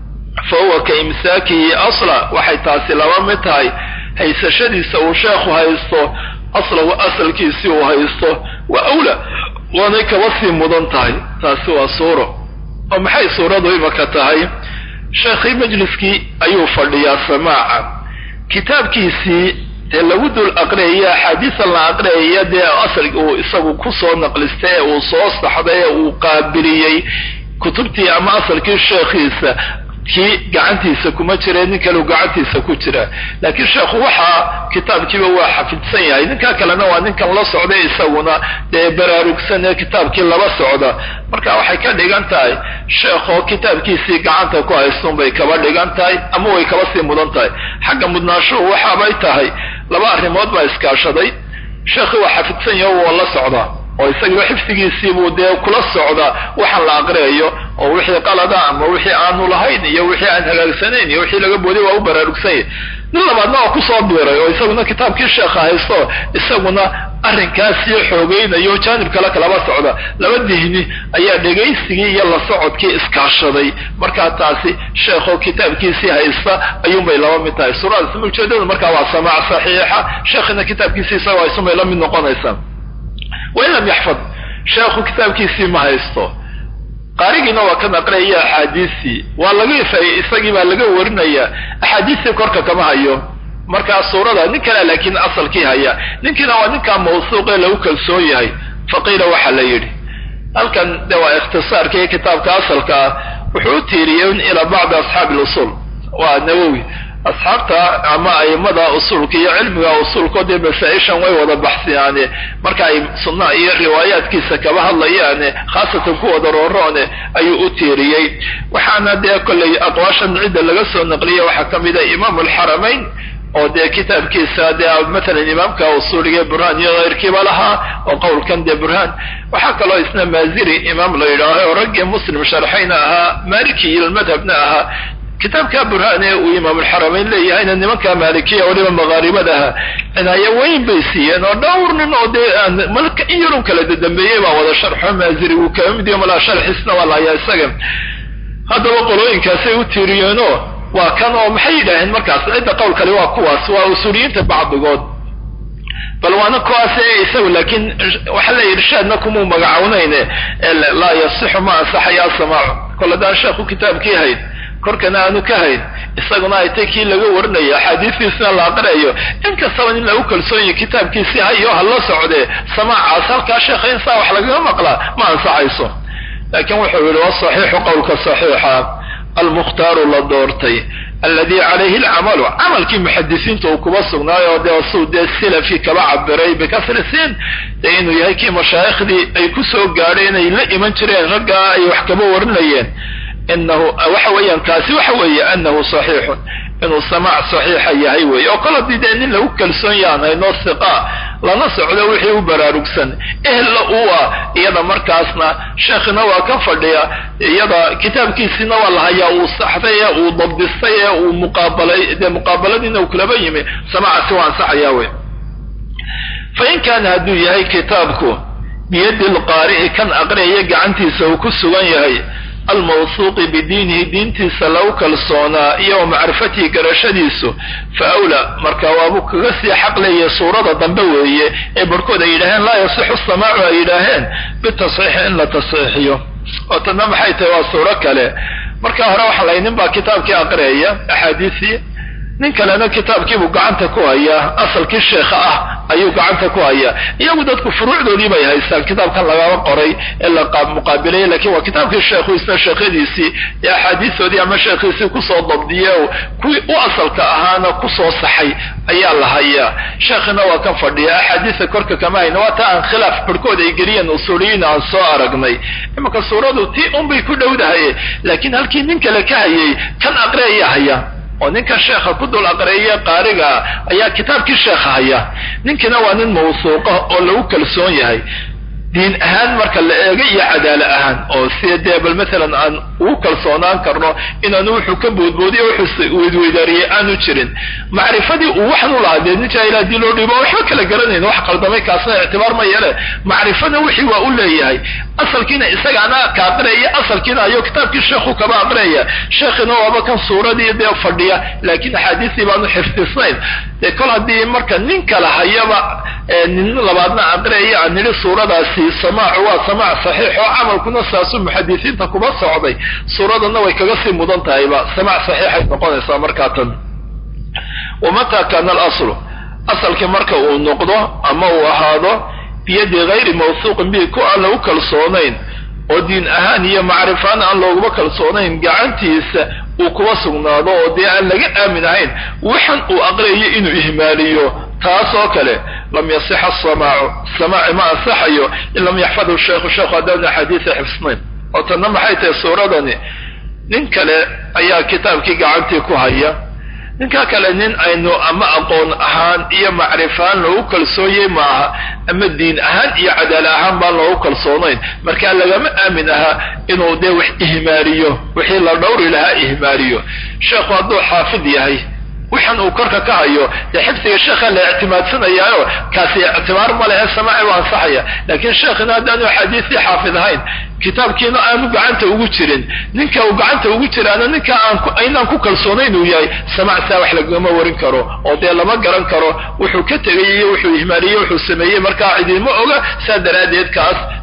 S1: fa huwa ka imsaakihi asla waxay taasi laba mid tahay haysashadiisa uu sheekhu haysto aslahu asalkiisii uu haysto waa awla waanay kaba sii mudan tahay taasi waa suuro oo maxay suuradu imaka tahay sheekhii majliskii ayuu fadhiyaa samaaca kitaabkiisii dee lagu dul aqriyaya axaadiisan la aqriyaya dee asal uu isagu kusoo naqlistay ee uu soo saxday ee uu qaabiliyey kutubtii ama asalkii sheekhiisa kii gacantiisa kuma jira nin kaleu gacantiisa ku jira laakiin sheekhu waxaa kitaabkiiba waa xafidsan yahay ninka kalena waa ninkan la socday isaguna dee baraarugsan ee kitaabkii laba socda marka waxay ka dhigan tahay sheekhoo kitaabkiisii gacanta ku haystuun bay kaba dhigan tahay ama way kaba sii mudan tahay xagga mudnaashuhu waxaabay tahay laba arrimood baa iskaashaday sheekhii waa xafidsan yaho waa la socdaa oo isagiiba xifdigiisiibuu dee kula socda waxaan la aqriayo oo wixii qalada ama wixii aanu lahayn iyo wixii aan hagaagsanayn iyo wixii laga booday waa u baraarugsan yahy nin labaadna waa kusoo biiray oo isaguna kitaabkii sheekha haysto isaguna arrinkaasii xoogeynayo jaanib kale kalaba socda laba dihni ayaa dhegaysigii iyo la socodkii iskaashaday markaa taasi sheekho kitaabkiisii haysta ayuunbay laba mid tahay suuradaas ujeedadu markaa waa samaac saxiixa sheekhina kitaabkiisii isaga haysunbay la mid noqonaysaa wain lam yaxfad sheekhu kitaabkiisii ma haysto qaarigiina waa ka naqlaya axaadiistii waa laga isagii baa laga warinaya axaadiistii korka kama hayo markaa suurada nin kale laakiin asalkii haya ninkiina waa ninkaa mawsuuq ee lagu kalsoon yahay faqiila waxaa la yidhi halkan de waa ikhtisaarkii kitaabka asalka ah wuxuu u tiiriyey ilaa bacdi asxaabi lusuul waa nawowi asxaabta ama aimada usuulka iyo cilmiga usuulko dee masaa-ishan way wada baxsiyaane marka ay sunna iyo riwaayaadkiisa kaba hadlayaane khaasatan kuwada rooroone ayuu u tiiriyey waxaana dee kollay aqwaashan cidda laga soo naqliya waxaa ka mid a imaamu alxaramayn oo dee kitaabkiisa dee matalan imaamka usuuliga burhaan iyo keyrkiiba lahaa oo qowlkan dee burhaan waxaa kaloo isna maaziri imaam la yidhaaho oo raggii muslim sharxayna ahaa maliki iyo madhabna ahaa kitaabka burhaan ee uu imaamulxaramayn leeyahayna nimanka maalikiya waliba maqaaribadaha cinaayo weyn bay siiyeen oo dhowr nin oo dee aan malka in yarun kala dadambeeyey baa wada sharxo maaziri uu kaba mid yaho malaa sharxiisna waa lahayaa isaga haddaba qolooyinkaasay u tiiriyeenoo waa kan oo maxay yidhaaheen markaas cidda qowl kale waa kuwaas waa usuuliyiinta bacdigood bal waana kuwaas ee isagu laakiin waxaa la irshaadna kumuu magacawnayne laa yasixu ma ansaxaya asamaacu kol haddaan sheekhu kitaabkii hayn korkana aanu ka hayn isaguna ay tay kii laga warinayo axaadiistiisna la aqriayo inkastaba in lagu kalsoonyahy kitaabkiisii hayo ha la socdee samaacaas halkaa sheekha in saa wax lagaga maqlaa ma ansaxayso laakiin wuxuu yihi wasaxiixu qowlka saxiixa almukhtaaru la doortay alladii calayhi alcamalu camalkii muxadisiinta uu kuba sugnaayo dee suu dee silafi kaba cabiray bikasri siin dee inuu yahay kii mashaayikhdii ay ku soo gaadheen ay la iman jireen raggaa ay wax kaba warinayeen inahu waxa weeyaan kaasi waxa weeye anahu saxiixun inuu samaac saxiixa yahay weeye oo kol haddii dee nin lagu kalsoon yahan haynoo siqa lana socdo wixii u baraarugsan ehella uu ah iyada markaasna sheekhina waa ka fadhiya iyada kitaabkiisiina waa la hayaa uu saxday ee uu dabdistay ee uu muqaabalay dee muqaabaladiina uu kulaba yimi samaacaasi waa ansaxayaa wey fa in kaana hadduu yahay kitaabku biyadi lqaari'i kan aqriyaya gacantiisa uu ku sugan yahay almawsuuqi bidiinihi diintiisa lagu kalsoonaa iyo wa macrifatihi garashadiisu fa awlaa marka waabuu kaga sii xaq leeyahay suurada dambe weeye ee barhkood ay yidhaaheen laa yasixu samaacu ay yidhaaheen bitasxiixi in la tasxiixiyo oo tanna maxay tahay waa suuro kale marka hore waxaa lay nin baa kitaabkii aqriyaya axaadiisii nin kalena kitaabkiibuu gacanta ku hayaa asalkii sheekha ah ayuu gacanta ku hayaa iyagu dadku furuucdoodii bay haystaan kitaabkan lagaba qoray ee la muqaabilaya lakin waa kitaabkii sheekhu isna sheekhadiisii ee axaadiistoodii ama sheekhiisii kusoo dabdiye kuwii u asalka ahaana kusoo saxay ayaa la hayaa sheekhina waa kan fadhiya axaadiista korka kama hayna waa taa aan khilaaf barhkood ay geliyeen usuuliyiin aan soo aragnay imanka suuradu tii unbay ku dhowdahay laakiin halkii nin kale ka hayay kan aqriyaya haya oo ninkan sheekha ku dul aqreeye qaarigaa ayaa kitaabkii sheekha haya ninkiina waa nin mawsuuqa oo lagu kalsoon yahay diin ahaan marka la eego iyo cadaalo ahaan oo si dee bal maalan aan ugu kalsoonaan karno inaanu wuxuu ka boodboodiyo wuxuu weydweydaariyey aanu jirin macrifadii uu waxan u lahaa dee nin jaahil haddii loo dhiibo waxba kala garanayn wax qaldamay kaasna ictibaar ma yeele macrifada wixii waa u leeyahay asalkiina isagaana ka aqriyaya asalkiina ayo kitaabkii sheekhu kaba aqriyaya sheekhina waaba kan suuradii dee fadhiya laakiin axaadiistii baanu xifdisnayn dee kol haddii marka nin kala hayaba nin labaadna aqriyaya aan nidhi suuradaasi samaacu waa samaac saxiix oo camalkuna saasuu muxadisiinta kuba socday suuradana way kaga sii mudan tahayba samaac saxiixay noqonaysaa markaa tan wamataa kaana alaslu asalkii marka uu noqdo ama uu ahaado biyadi gayri mawsuuqin bi ku aan lagu kalsoonayn oo diin ahaan iyo macrifaan aan looguma kalsoonayn gacantiisa uu kuba sugnaado oo dee aan laga aamin ahayn waxan uu aqriyayo inuu ihmaaliyo taas oo kale lam yasixa asamaacu samaaci ma ansaxayo in lam yaxfadhu sheikhu sheekhu haddaan axaadiisa xifsnayn oo tanna maxay tahay suuradani nin kale ayaa kitaabkii gacantii ku haya ninka kale nin aynu ama aqoon ahaan iyo macrifaan loogu kalsoonyay maaha ama diin ahaan iyo cadaala ahaan baan loogu kalsoonayn markaa lagama aamin ahaa inuu dee wax ihmaaliyo wixii la dhowri lahaa ihmaaliyo sheekhu hadduu xaafid yahay waxan uu korka ka hayo dee xifdiga sheekha la ictimaadsanayaayo kaasi ictibaar ma lehe samaaci u ansaxaya laakiin sheekhina haddaanu axaadiistii xaafid ahayn kitaabkiina aanu gacanta ugu jirin ninka uu gacanta ugu jiraana ninka aanaan ku kalsoonayn uu yahay samacsaa wax lagama warin karo oo dee lama garan karo wuxuu ka tegay iyo wuxuu ihmaaliye wuxuu sameeyey markaa cidima oga saa daraaddeed kaas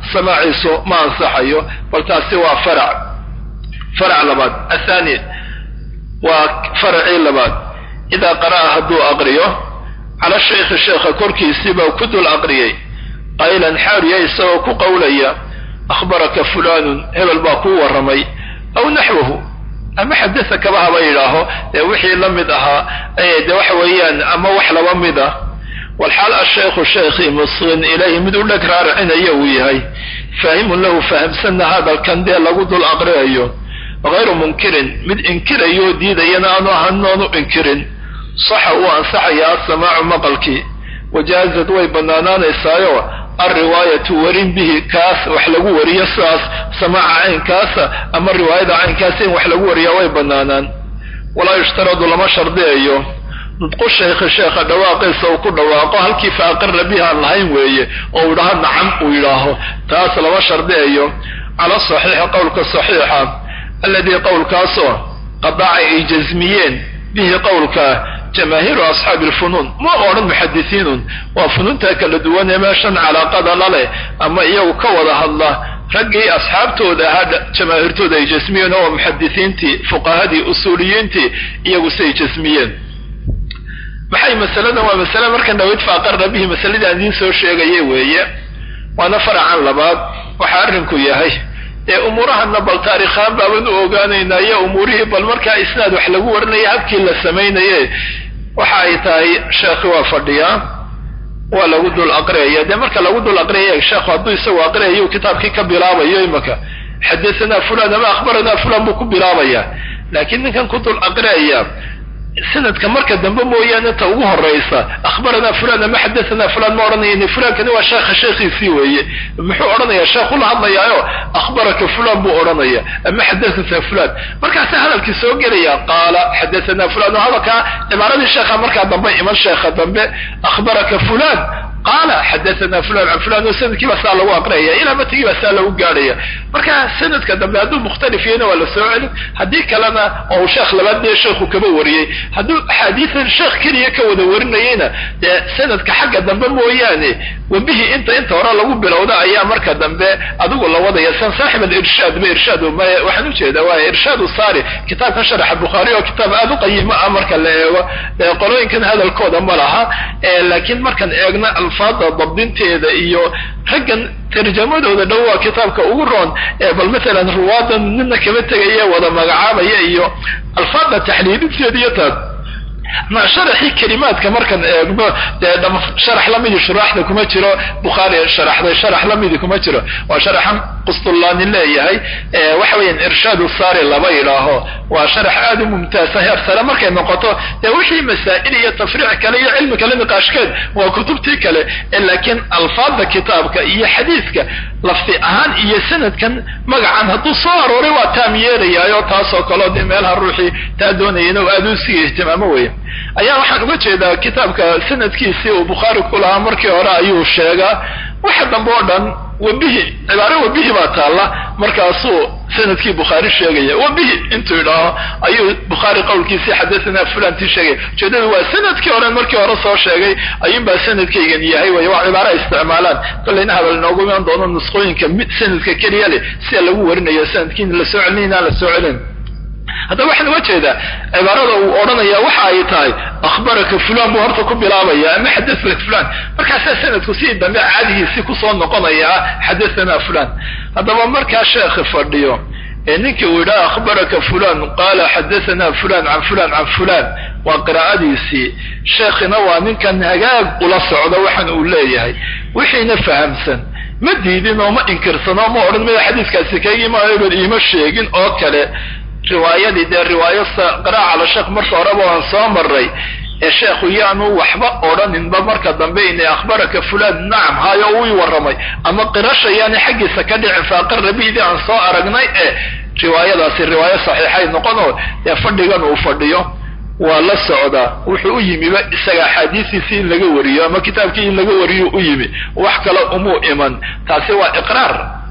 S1: samaaciisu ma ansaxayo bal taasi waa farac farac labaad athani waa faracii labaad idaa qara'a hadduu aqriyo cala shaykhi sheekha korkiisiibaa ku dul aqriyey qaylan xaariya isagoo ku qowlaya akhbaraka fulanun hebel baa kuu warramay aw naxwahu ama xadasa kaba haba yidhaaho ee wixii la mid ahaa de waxa weeyaan ama wax laba mid ah walxaal ashaykhu shaykhii musqin ilayhi mid u dheg raaracinaya uu yahay faahimun lahu fahamsanna hadalkan dee lagu dul aqriyayo hayru munkirin mid inkirayo diidayana aanu ahanoonu inkirin saxa uu ansaxaya asamaacu maqalkii wajaazad way bannaanaanaysaayo alriwaayatu warin bihi kaas wax lagu wariyo sidaas samaaca caynkaasa ama riwaayada caynkaasa in wax lagu wariyaa way bannaanaan walaa yushtaradu lama shardiyayo nudqu shaykhi sheekha dhawaaqiisa uu ku dhawaaqo halkii fa aqara bihi aan lahayn weeye oo uu idhaho nacam uu yidhaaho taas lama shardiyayo cala saxiixi qowlka saxiixa alladii qowlkaasoo qadaca ay jasmiyeen bihi qowlka jamaahiiru asxaabi alfunuun ma odhan muxadisiinun waa funuunta kala duwan ee meeshan calaaqada la leh ama iyagu ka wada hadla raggii asxaabtooda ahaa jamaahiirtooda ay jasmiyeen oo muxadisiintii fuqahadii usuuliyiintii iyagu siay jasmiyeen maxay masaladan waa masale markan dhawayd faaqarna bihi masaladii aan idiin soo sheegaya weeye waana faracan labaad waxaa arrinku yahay ee umuurahana bal taarikhaan baaban u ogaanaynaa iyo umuurihii bal markaa isnaad wax lagu warinaya habkii la samaynaye waxa ay tahay sheekhi waa fadhiyaa waa lagu dul aqriyaya dee marka lagu dul aqriyaya sheekhu hadduu isagu aqriyayo kitaabkii ka bilaabayo imaka xadasanaa fulan ama akhbaranaa fulan buu ku bilaabaya laakiin ninkan ku dul aqriyaya sanadka marka dambe mooyaane ta ugu horaysa akhbaranaa fulan ama xadasanaa fulan ma odhanayani fulankani waa sheekha sheekhiisii weeye muxuu odhanayaa sheekhu la hadlayaayo akhbaraka fulan buu odhanaya ama xadasanaa fulan markaasa hadalkii soo gelaya qaala xadasanaa fulan oo hadalkaa cibaaradii sheekha markaa dambe iman sheekha dambe akhbaraka fulan qaala xadasanaa fulan can fulan oo sanadkii baa saa lagu aqriyaya ilaa matigii baa saa lagu gaadhaya marka sanadka dambe hadduu mukhtalif yahayna waa la soo celin haddii kalena oo uu sheekh labaad dee sheekhu kaba wariyey hadduu axaadiisan sheekh keliya ka wada warinayeyna dee sanadka xagga dambe mooyaane webihi inta inta hore lagu bilowda ayaa marka dambe adigu la wadaya san saaxib alirshaad ba irshaad waxaan ujeedaa waa irshaad saari kitaabka sharaxa bukhaari oo kitaab aada u qayimo ah marka la eego qolooyinkan hadalkooda ma laha laakiin markaan eegna alfaada dabdinteeda iyo raggan tarjamadooda dhow waa kitaabka ugu roon bal maalan ruwaadan nina kama tegaya wada magacaabaya iyo alfaada taxliilinteeda iyo taas ma sharaxii kelimaadka markaan eegno dee sharax lamidi shuraaxda kuma jiro bukhaari sharaxday sharax lamidi kuma jiro waa sharaxan qustullaani leeyahay waxa weeyaan irshaadu saari laba yidhaaho waa sharax aada u mumtaasa heer sare markay noqoto dee wixii masaa'il iyo tafriic kale iyo cilmi kale niqaashkeed waa kutubtii kale laakiin alfaada kitaabka iyo xadiidka lafdi ahaan iyo sanadkan magacan hadduu soo arooray waa taam yeelayaayo taasoo kaleo dee meelaha ruuxii taa doonayana u aada u sii ihtimaamo weya ayaa waxaan uga jeedaa kitaabka sanadkiisii uu bukhaari ku lahaa markii hore ayuu sheegaa waxa dambe oo dhan webihi cibaare webihi baa taalla markaasuu sanadkii bukhaari sheegaya webihi intuu idhaaho ayuu bukhaari qowlkiisii xadasanaa fulantii sheegaya ujeedadu waa sanadkii hore markii hore soo sheegay ayuunbaa sanadkaygan yahay wey waa cibaare ay isticmaalaan kollayna hadal inoogu imaan doono nusqooyinka mid sanadka keliya leh sida lagu warinayo sanadkiin la soo celin inaan la soo celin haddaba waxaan uga jeedaa cibaarada uu odhanaya waxa ay tahay akhbaraka fulan buu horta ku bilaabaya ama xadaaka fulan markaasaa sanadku sidii dambe caadigiisii kusoo noqonaya xadathana fulan haddaba markaa sheekhi fadhiyo ee ninkii uu yidhaha akhbaraka fulan qaala xadathana fulan can fulan can fulan waa qiraa'adiisii sheekhina waa ninkan hagaag ula socdo waxan uu leeyahay wixiina fahamsan ma diidin oo ma inkirsano ma odhan maya xadiiskaasi kaygii maayo iima sheegin oo kale riwaayadii dee riwaayo qiraa'a cala sheekh marka horeba waan soo maray ee sheekhu yaanu waxba odhaninba marka dambe inay akhbaraka fulan nacam hayo uu warramay ama qirasha yaani xaggiisa ka dhicin faaqara bidii aan soo aragnay ee riwaayadaasi riwaayo saxiixay noqonoo dee fadhigan uu fadhiyo waa la socdaa wuxuu u yimiba isaga axaadiistiisii in laga wariyo ama kitaabkii in laga wariyo u yimi wax kale umuu iman taasi waa iqraar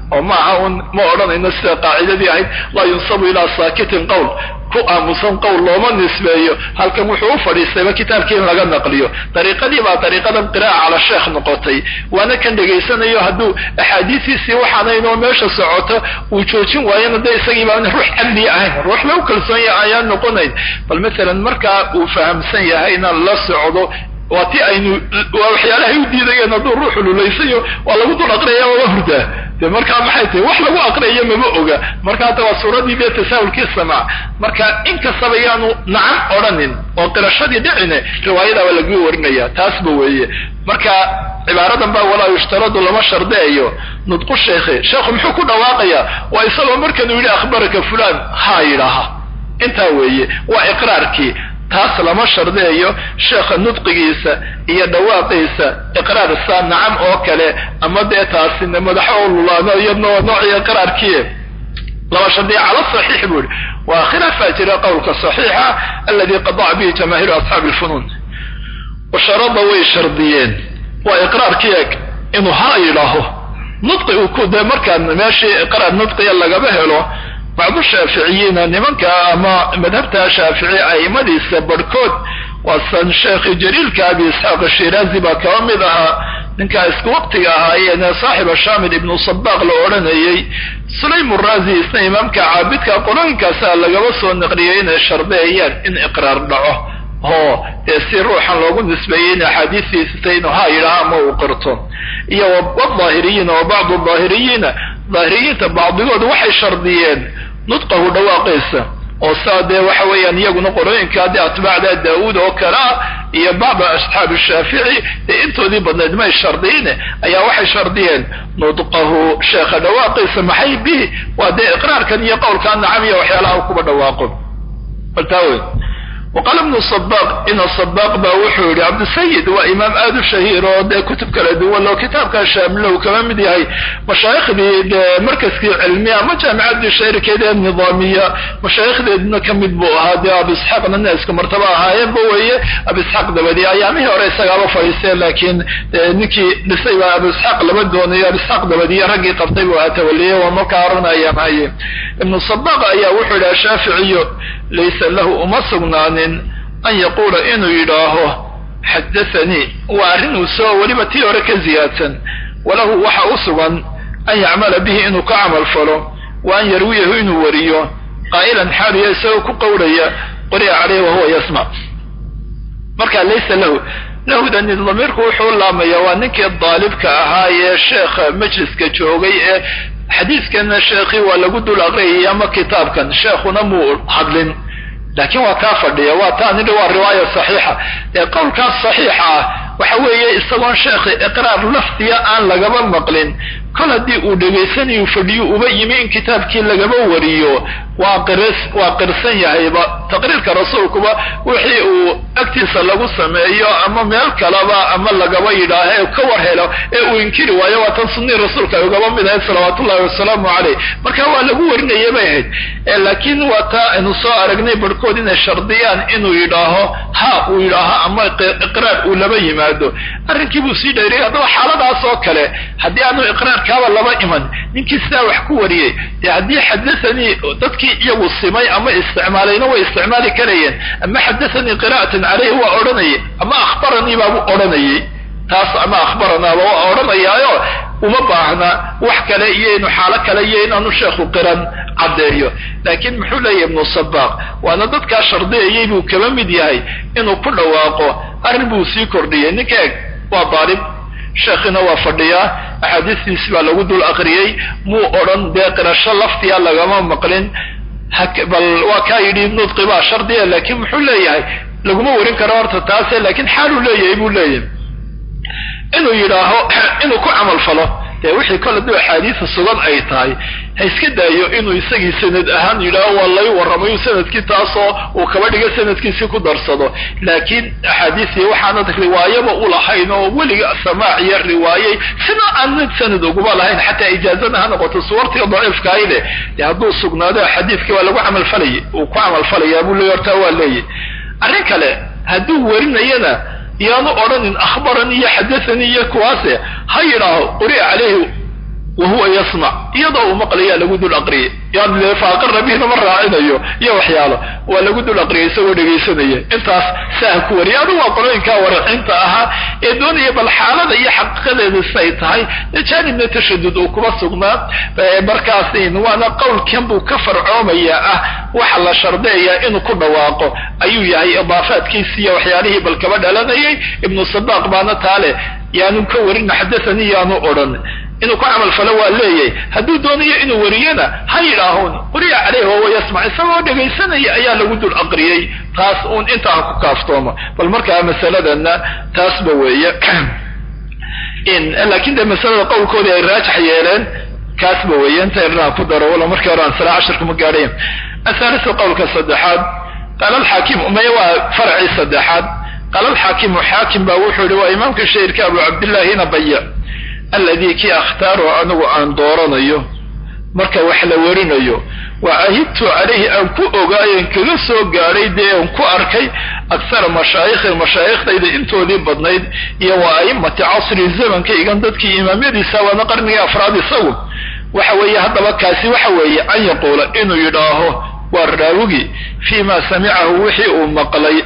S1: oo maaha un ma odhanayno sida qaacidadii ahayd laa yunsabu ilaa saakitin qowl ku aamusan qowl looma nisbeeyo halkan wuxuu u fadhiistayba kitaabkii in laga naqliyo dariiqadii baa dariiqadan qira'a cala sheekh noqotay waana kan dhegaysanayo hadduu axaadiisiisii waxaanaynoo meesha socoto uu joojin waayana dee isagii baan ruux cadli ahayn ruux lagu kalsoon yahay ayaan noqonayn bal masalan markaa uu fahamsan yahayna la socdo waa ti aynu waa waxyaalahay u diidayeen hadduu ruuxu lulaysayo waa lagu dul aqriyaya waaba hurdaa de markaa maxay tahay wax lagu aqriyayo mama oga marka hadda waa suuradii dee tasaahulkii samaac marka inkastaba yaanu nacan odhanin oo qirashadii dhicine riwaayadaaba lagu warinaya taasba weeye marka cibaaradan baa walaa yushtaradu lama shardeeyo nudqu sheekhe sheekhu muxuu ku dhawaaqayaa waa isagoo markanuu yidhi akhbaraka fulan haa yidhaaha intaa weeye waa iqraarkii taas lama shardeeyo sheekha nudqigiisa iyo dhawaaqiisa iqraar saa nacam oo kale ama dee taasina madaxo oo lulaano iyadna waa noocii iqraarkii lama shardiya cala saxiix buu yihi waa khilaafaa jira qowlka saxiixa aladi qadaca bihi jamaahiiru asxaabi lfunuun washarada way shardiyeen waa iqraarkii eg inuu ha yidhaaho nudqi uu ku dee markaan meeshii iqraar nudqiya lagaba helo bacdu shaaficiyiina nimanka ama madhabta shaafici aimadiisa barhkood waa san sheekhi jaliilka abi isxaaq shiraazi baa kaba mid ahaa ninkaa isku waqtiga ahaayeen saaxiba shamil ibnu sabaaq la odhanayey sulaym razi isna imaamka caabidka qolooyinkaasa lagaba soo naqliyay inay shardeeyaan in iqraar dhaco oo dee si ruuxan loogu nisbeeyey in axaadiistiisita inuu ha yidhaha ama uu qirto iyo wadaahiriyiina wa bacdu daahiriyiina daahiriyiinta bacdigood waxay shardiyeen nudqahu dhawaaqiisa oo saa dee waxa weeyaan iyaguna qorooyinka dee atbaacda daawuud oo kale ah iyo bacda asxaabi shaafici dee intoodii badnayd may shardiine ayaa waxay shardiyeen nudqahu sheekha dhawaaqiisa maxay bihi waa dee iqraarkan iyo qowlkan nacam iyo waxyaalaha kuba dhawaaqo baltaawe waqaala ibnu sabaq ina sabaq baa wuxuu yihi cabdisayid waa imaam aada u shahiir oo dee kutub kala duwan oo kitaabka shaamilow kama mid yahay mashaayikhdii dee markaskii cilmiya ama jaamicadii shayrikeeda ee nidaamiya mashaayikhdeedna ka mid buu ahaa dee abu isxaaqna neeska martaba ahaayeenba weeye abu isxaaq dabadi ayaamihii hore isagaaba fadhiisteen laakiin ninkii dhisay baa abu isxaaq lama doonayo abu isxaaq dabadiya raggii qabtay buu ahaa tawaliyey waa markaa arun ayaam haye ibnu sabaq ayaa wuxuu yidhaha shaaficiyo laysa lahu uma sugnaanin an yaquula inuu yidhaaho xadathanii waa arrin uu soo weliba tii hore ka ziyaadsan walahu waxa u sugan an yacmala bihi inuu ka camal falo wa an yarwiyahu inuu wariyo qaa'ilan xaaliya isagoo ku qowlaya qori'a caleyh wahuwa yasmac marka laysa lahu lahudani damiirku wuxuu laamaya waa ninkii daalibka ahaa ee sheekha majliska joogay ee xadiiskana sheekhii waa lagu dul aqriyay ama kitaabkan sheekhuna muu hadlin laakiin waa kaa fadhiya waa taa nidhi waa riwaaya saxiixa ee qowlkaas saxiixa ah waxa weeye isagoon sheekhi iqraar lafdiya aan lagaba maqlin kol haddii uu dhegaysanayu fadhiyo uba yimi in kitaabkii lagaba wariyo waa qirs waa qirsan yahayba taqriirka rasuulkuba wixii uu agtiisa lagu sameeyo ama meel kaleba ama lagaba yidhaaho ee ka war helo ee uu inkiri waayo waa tan sunnii rasuulka ay ugaba mid ahayd salawaat ullahi wasalaamu caleyh marka waa lagu warinaya bay ahayd laakiin waa taa aynu soo aragnay barhkood inay shardiyaan inuu yidhaaho ha uu yidhaaho ama iqraar uu laba yimaado arrinkii buu sii dheeriyay haddaba xaaladaas oo kale haddii aanu iqraarkaaba laba iman ninkii sidaa wax ku wariyey dee haddii xadathanii dadkii iyagu simay ama isticmaalayna way isticmaali karayeen ama xadathanii qira'atan caleyhi waa odhanayay ama akhbaranii baabu odhanayay taas ama akhbaranaaba waa odhanayaayo uma baahna wax kale iyo inu xaalo kale iyo inaanu sheekhu qiran caddeeyo laakiin muxuu leeyahy ibnu sabaaq waana dadkaa shardiyayay buu kaba mid yahay inuu ku dhawaaqo arrin buu sii kordhiyey ninka eg waa daalib sheekhina waa fadhiyaa axaadiistiisi baa lagu dul aqriyey muu odhan dee qirasho laftiya lagama maqlin bal waa kaa yidhi nudqi baa shardiya laakiin muxuu leeyahay laguma warin karo horta taase laakiin xaaluu leeyahay buu leeyahay inuu yidhaaho inuu ku camal falo dee wixii kole duu axaadiisa sugan ay tahay ha iska daayo inuu isagii sanad ahaan yidhaaho waa lay warramayu sanadkii taasoo uu kaba dhiga sanadkiisii ku darsado laakiin axaadiisii waxaanad riwaayaba u lahayn oo weliga samaac iyo riwaayey sida aanad sanad uguma lahayn xataa ijaazada ha noqoto suwartiga daciifkaayde dee hadduu sugnaado xadiiskii waa lagu camalfalayay uu ku camalfalayaa buu leey hortaa waa leeyahy arrin kale hadduu warinayana yaanu odhanin akhbaranii iyo xadathanii iyo kuwaase ha yidhaaho quri'a caleyhi wa huwa yasmac iyadoo uu maqlayaa lagu dul aqriyay yani faaqara bihna ma raacinayo iyo waxyaalo waa lagu dul aqriyay isagoo dhegaysanaya intaas saa ku wariya adu waa qolooyinkaa waracinta ahaa ee doonaya bal xaalada iyo xaqiiqadeeda siay tahay jaanibna tashadud uu kuma sugnaa markaas waana qowlkan buu ka farcoomaya ah waxa la shardeeyaa inuu ku dhawaaqo ayuu yahay idaafaadkiisi iyo waxyaalihii bal kaba dhalanayay ibnu sabaaq baana taale yaanu ka warin xadathanii yaanu odhan inuu ku camal falo waa leeyahay hadduu doonayo inuu wariyana ha yidhaahun quriya caleyh wahuwa yasmac isagoo dhegaysanaya ayaa lagu dul aqriyey taas uun intaa ku kaaftooma bal markaa masaladana taasba weeye laakiin dee masalada qowlkoodii ay raajax yeeleen kaasba weeye inta irnaa ku daro wala markii hore aan salaa cashirka ma gaadhayn athalisu qowlka saddexaad qaala alxaakim maya waa farcii saddexaad qaala alxaakimu xaakim baa wuxuu yihi waa imaamka shahirka abu cabdillahina baya alladii kii akhtaaru anigu aan dooranayo marka wax la warinayo wa ahidtu calayhi aan ku ogaayen kaga soo gaadhay dee aan ku arkay akhara mashaayikhi mashaaikhdayda intoodii badnayd iyo wa a'immati casri zamanka igan dadkii imaamyadiisa waana qarnigii afraad isagu waxa weeye haddaba kaasi waxa weeye an yaquula inuu yidhaaho waa raawigi fii ma samicahu wixii uu maqlay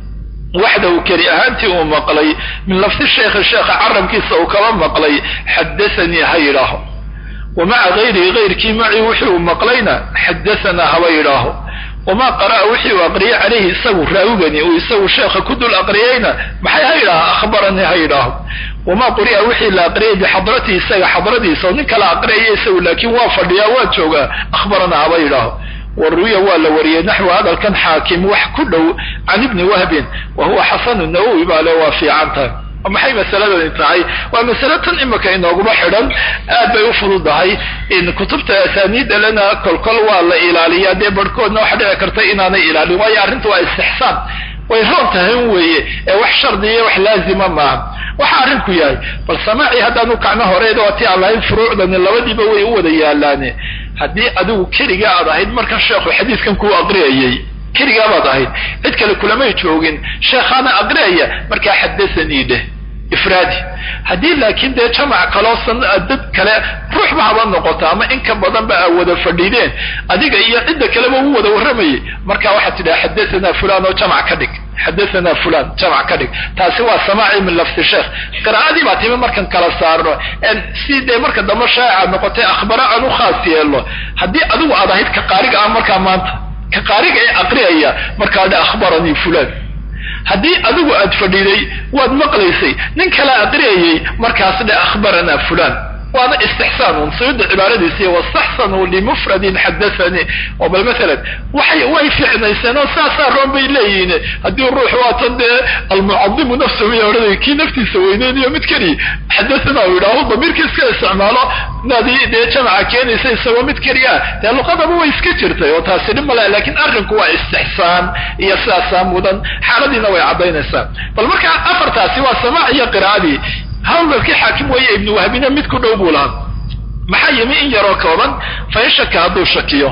S1: waxdahu keli ahaantii uu maqlay min lafdi sheekhi sheekha carabkiisa uu kaba maqlay xadathanii ha yidhaaho wa maca gayrihi gayrkii macii wixii uu maqlayna xadahanaa haba yidhaaho wamaa qara'a wixii uu aqriyay calayhi isagu raawigani uu isagu sheekha ku dul aqriyayna maxay ha yidhaaho akhbaranii ha yidhaaho wamaa quri'a wixii la aqriyay bixadratii isaga xadradiisa oo nin kala aqriyaya isagu laakiin waa fadhiyaa waa joogaa akhbaranaa haba yidhaaho waruya waa la wariyey naxwu hadalkan xaakim wax ku dhow can ibni wahbin wa huwa xasanu nawowi baa le waa fiican tahay maxay masaladani tahay waa masale tan imika inooguma xidhan aad bay u fududahay in kutubta asaaniida lena kolkol waa la ilaaliyaa dee barhkoodna waxa dhici karta inaanay ilaalin waayo arrinta waa istixsaan way roon tahay weeye ee wax shardiya wax laazima maaha waxa arrinku yahay bal samaaci haddaanu kacno horeeda waa ti aan lahayn furuucdani labadiiba way u wada yaalaane haddii adigu keligaa aad ahayd markan sheekhu xadiiskan kuu aqriyayay keligaa baad ahayd cid kale kulamay joogin sheekhaana aqriyaya markaa xaddathanii dheh ifraadi haddii laakiin dee jamac kaloosan dad kale ruuxba haba noqoto ama in ka badanba aa wada fadhiideen adiga iyo cidda kaleba u wada warramayay marka waxaad tidhaha xadathana fulan oo jamac ka dhig xadathana fulan jamac ka dhig taasi waa samaaci min lafdi sheekh qiraa'adii baa timi markan kala saarno si dee marka dambe shaaca noqotay akhbaro aan u khaas yeelno haddii adigu aad ahayd ka qaariga ah markaa maanta ka qaariga ee aqriyaya markaa dhe akhbaranii fulan haddii adigu aad fadhiiday waad maqlaysay nin kala aqriyayay markaas dhe akhbaranaa fulan waana istixsaanun sayuda cibaaradiisi wastaxsanuu limufradin xadathanii oo bal maalan waxay way ficnayseen oo saasaa roon bay leeyihiin haddii ruux waatan dee almucadimu nafsahu ya odhanay kii naftiisa weyneynayo mid keliya xadathana u yidhaaho damiirka iska isticmaalo naadii dee jamaca keenaysa isagoo mid keliya dee luqadaba way iska jirtay oo taasi dhib male laakiin arrinku waa istixsaan iyo sidaasaa mudan xaaladiina way caddaynaysaa bal marka afartaasi waa samaac iyo qiraa'adii hawlkii xaakim weeye ibnu wahbina mid ku dhow buu lahaa maxaa yimi in yaroo kooban fa in shaka hadduu shakiyo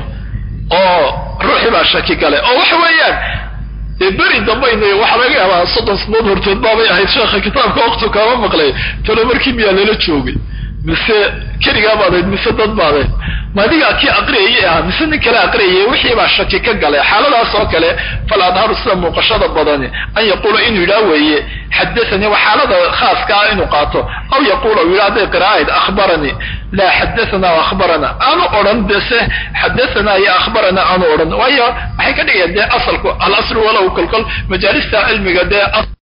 S1: oo ruuxii baa shaki gale oo waxa weeyaan dee beri dambayna waxaa laga yaabaa soddon sanadood hortood baabay ahayd sheekha kitaabka waktu kaama maqlay talo markii miyaa lala joogay mise keligaa baadayd mise dad baadayd ma adigaa kii aqriyayay ahaa mise nin kale aqriyayay wixii baa shaki ka galay xaaladaas oo kale fal adharu sida muuqashada badani an yaquula inuu yidhaha weeye xadathanii waa xaalada khaaska ah inuu qaato aw yaquula u yidhaha hadday qiraa'ayd akhbaranii laa xadathana akhbarana aanu odhan dese xadathana iyo akhbarana aanu odhan waayo waxay ka dhigayaan dee asalku al aslu walow kolkol majaalista cilmiga dee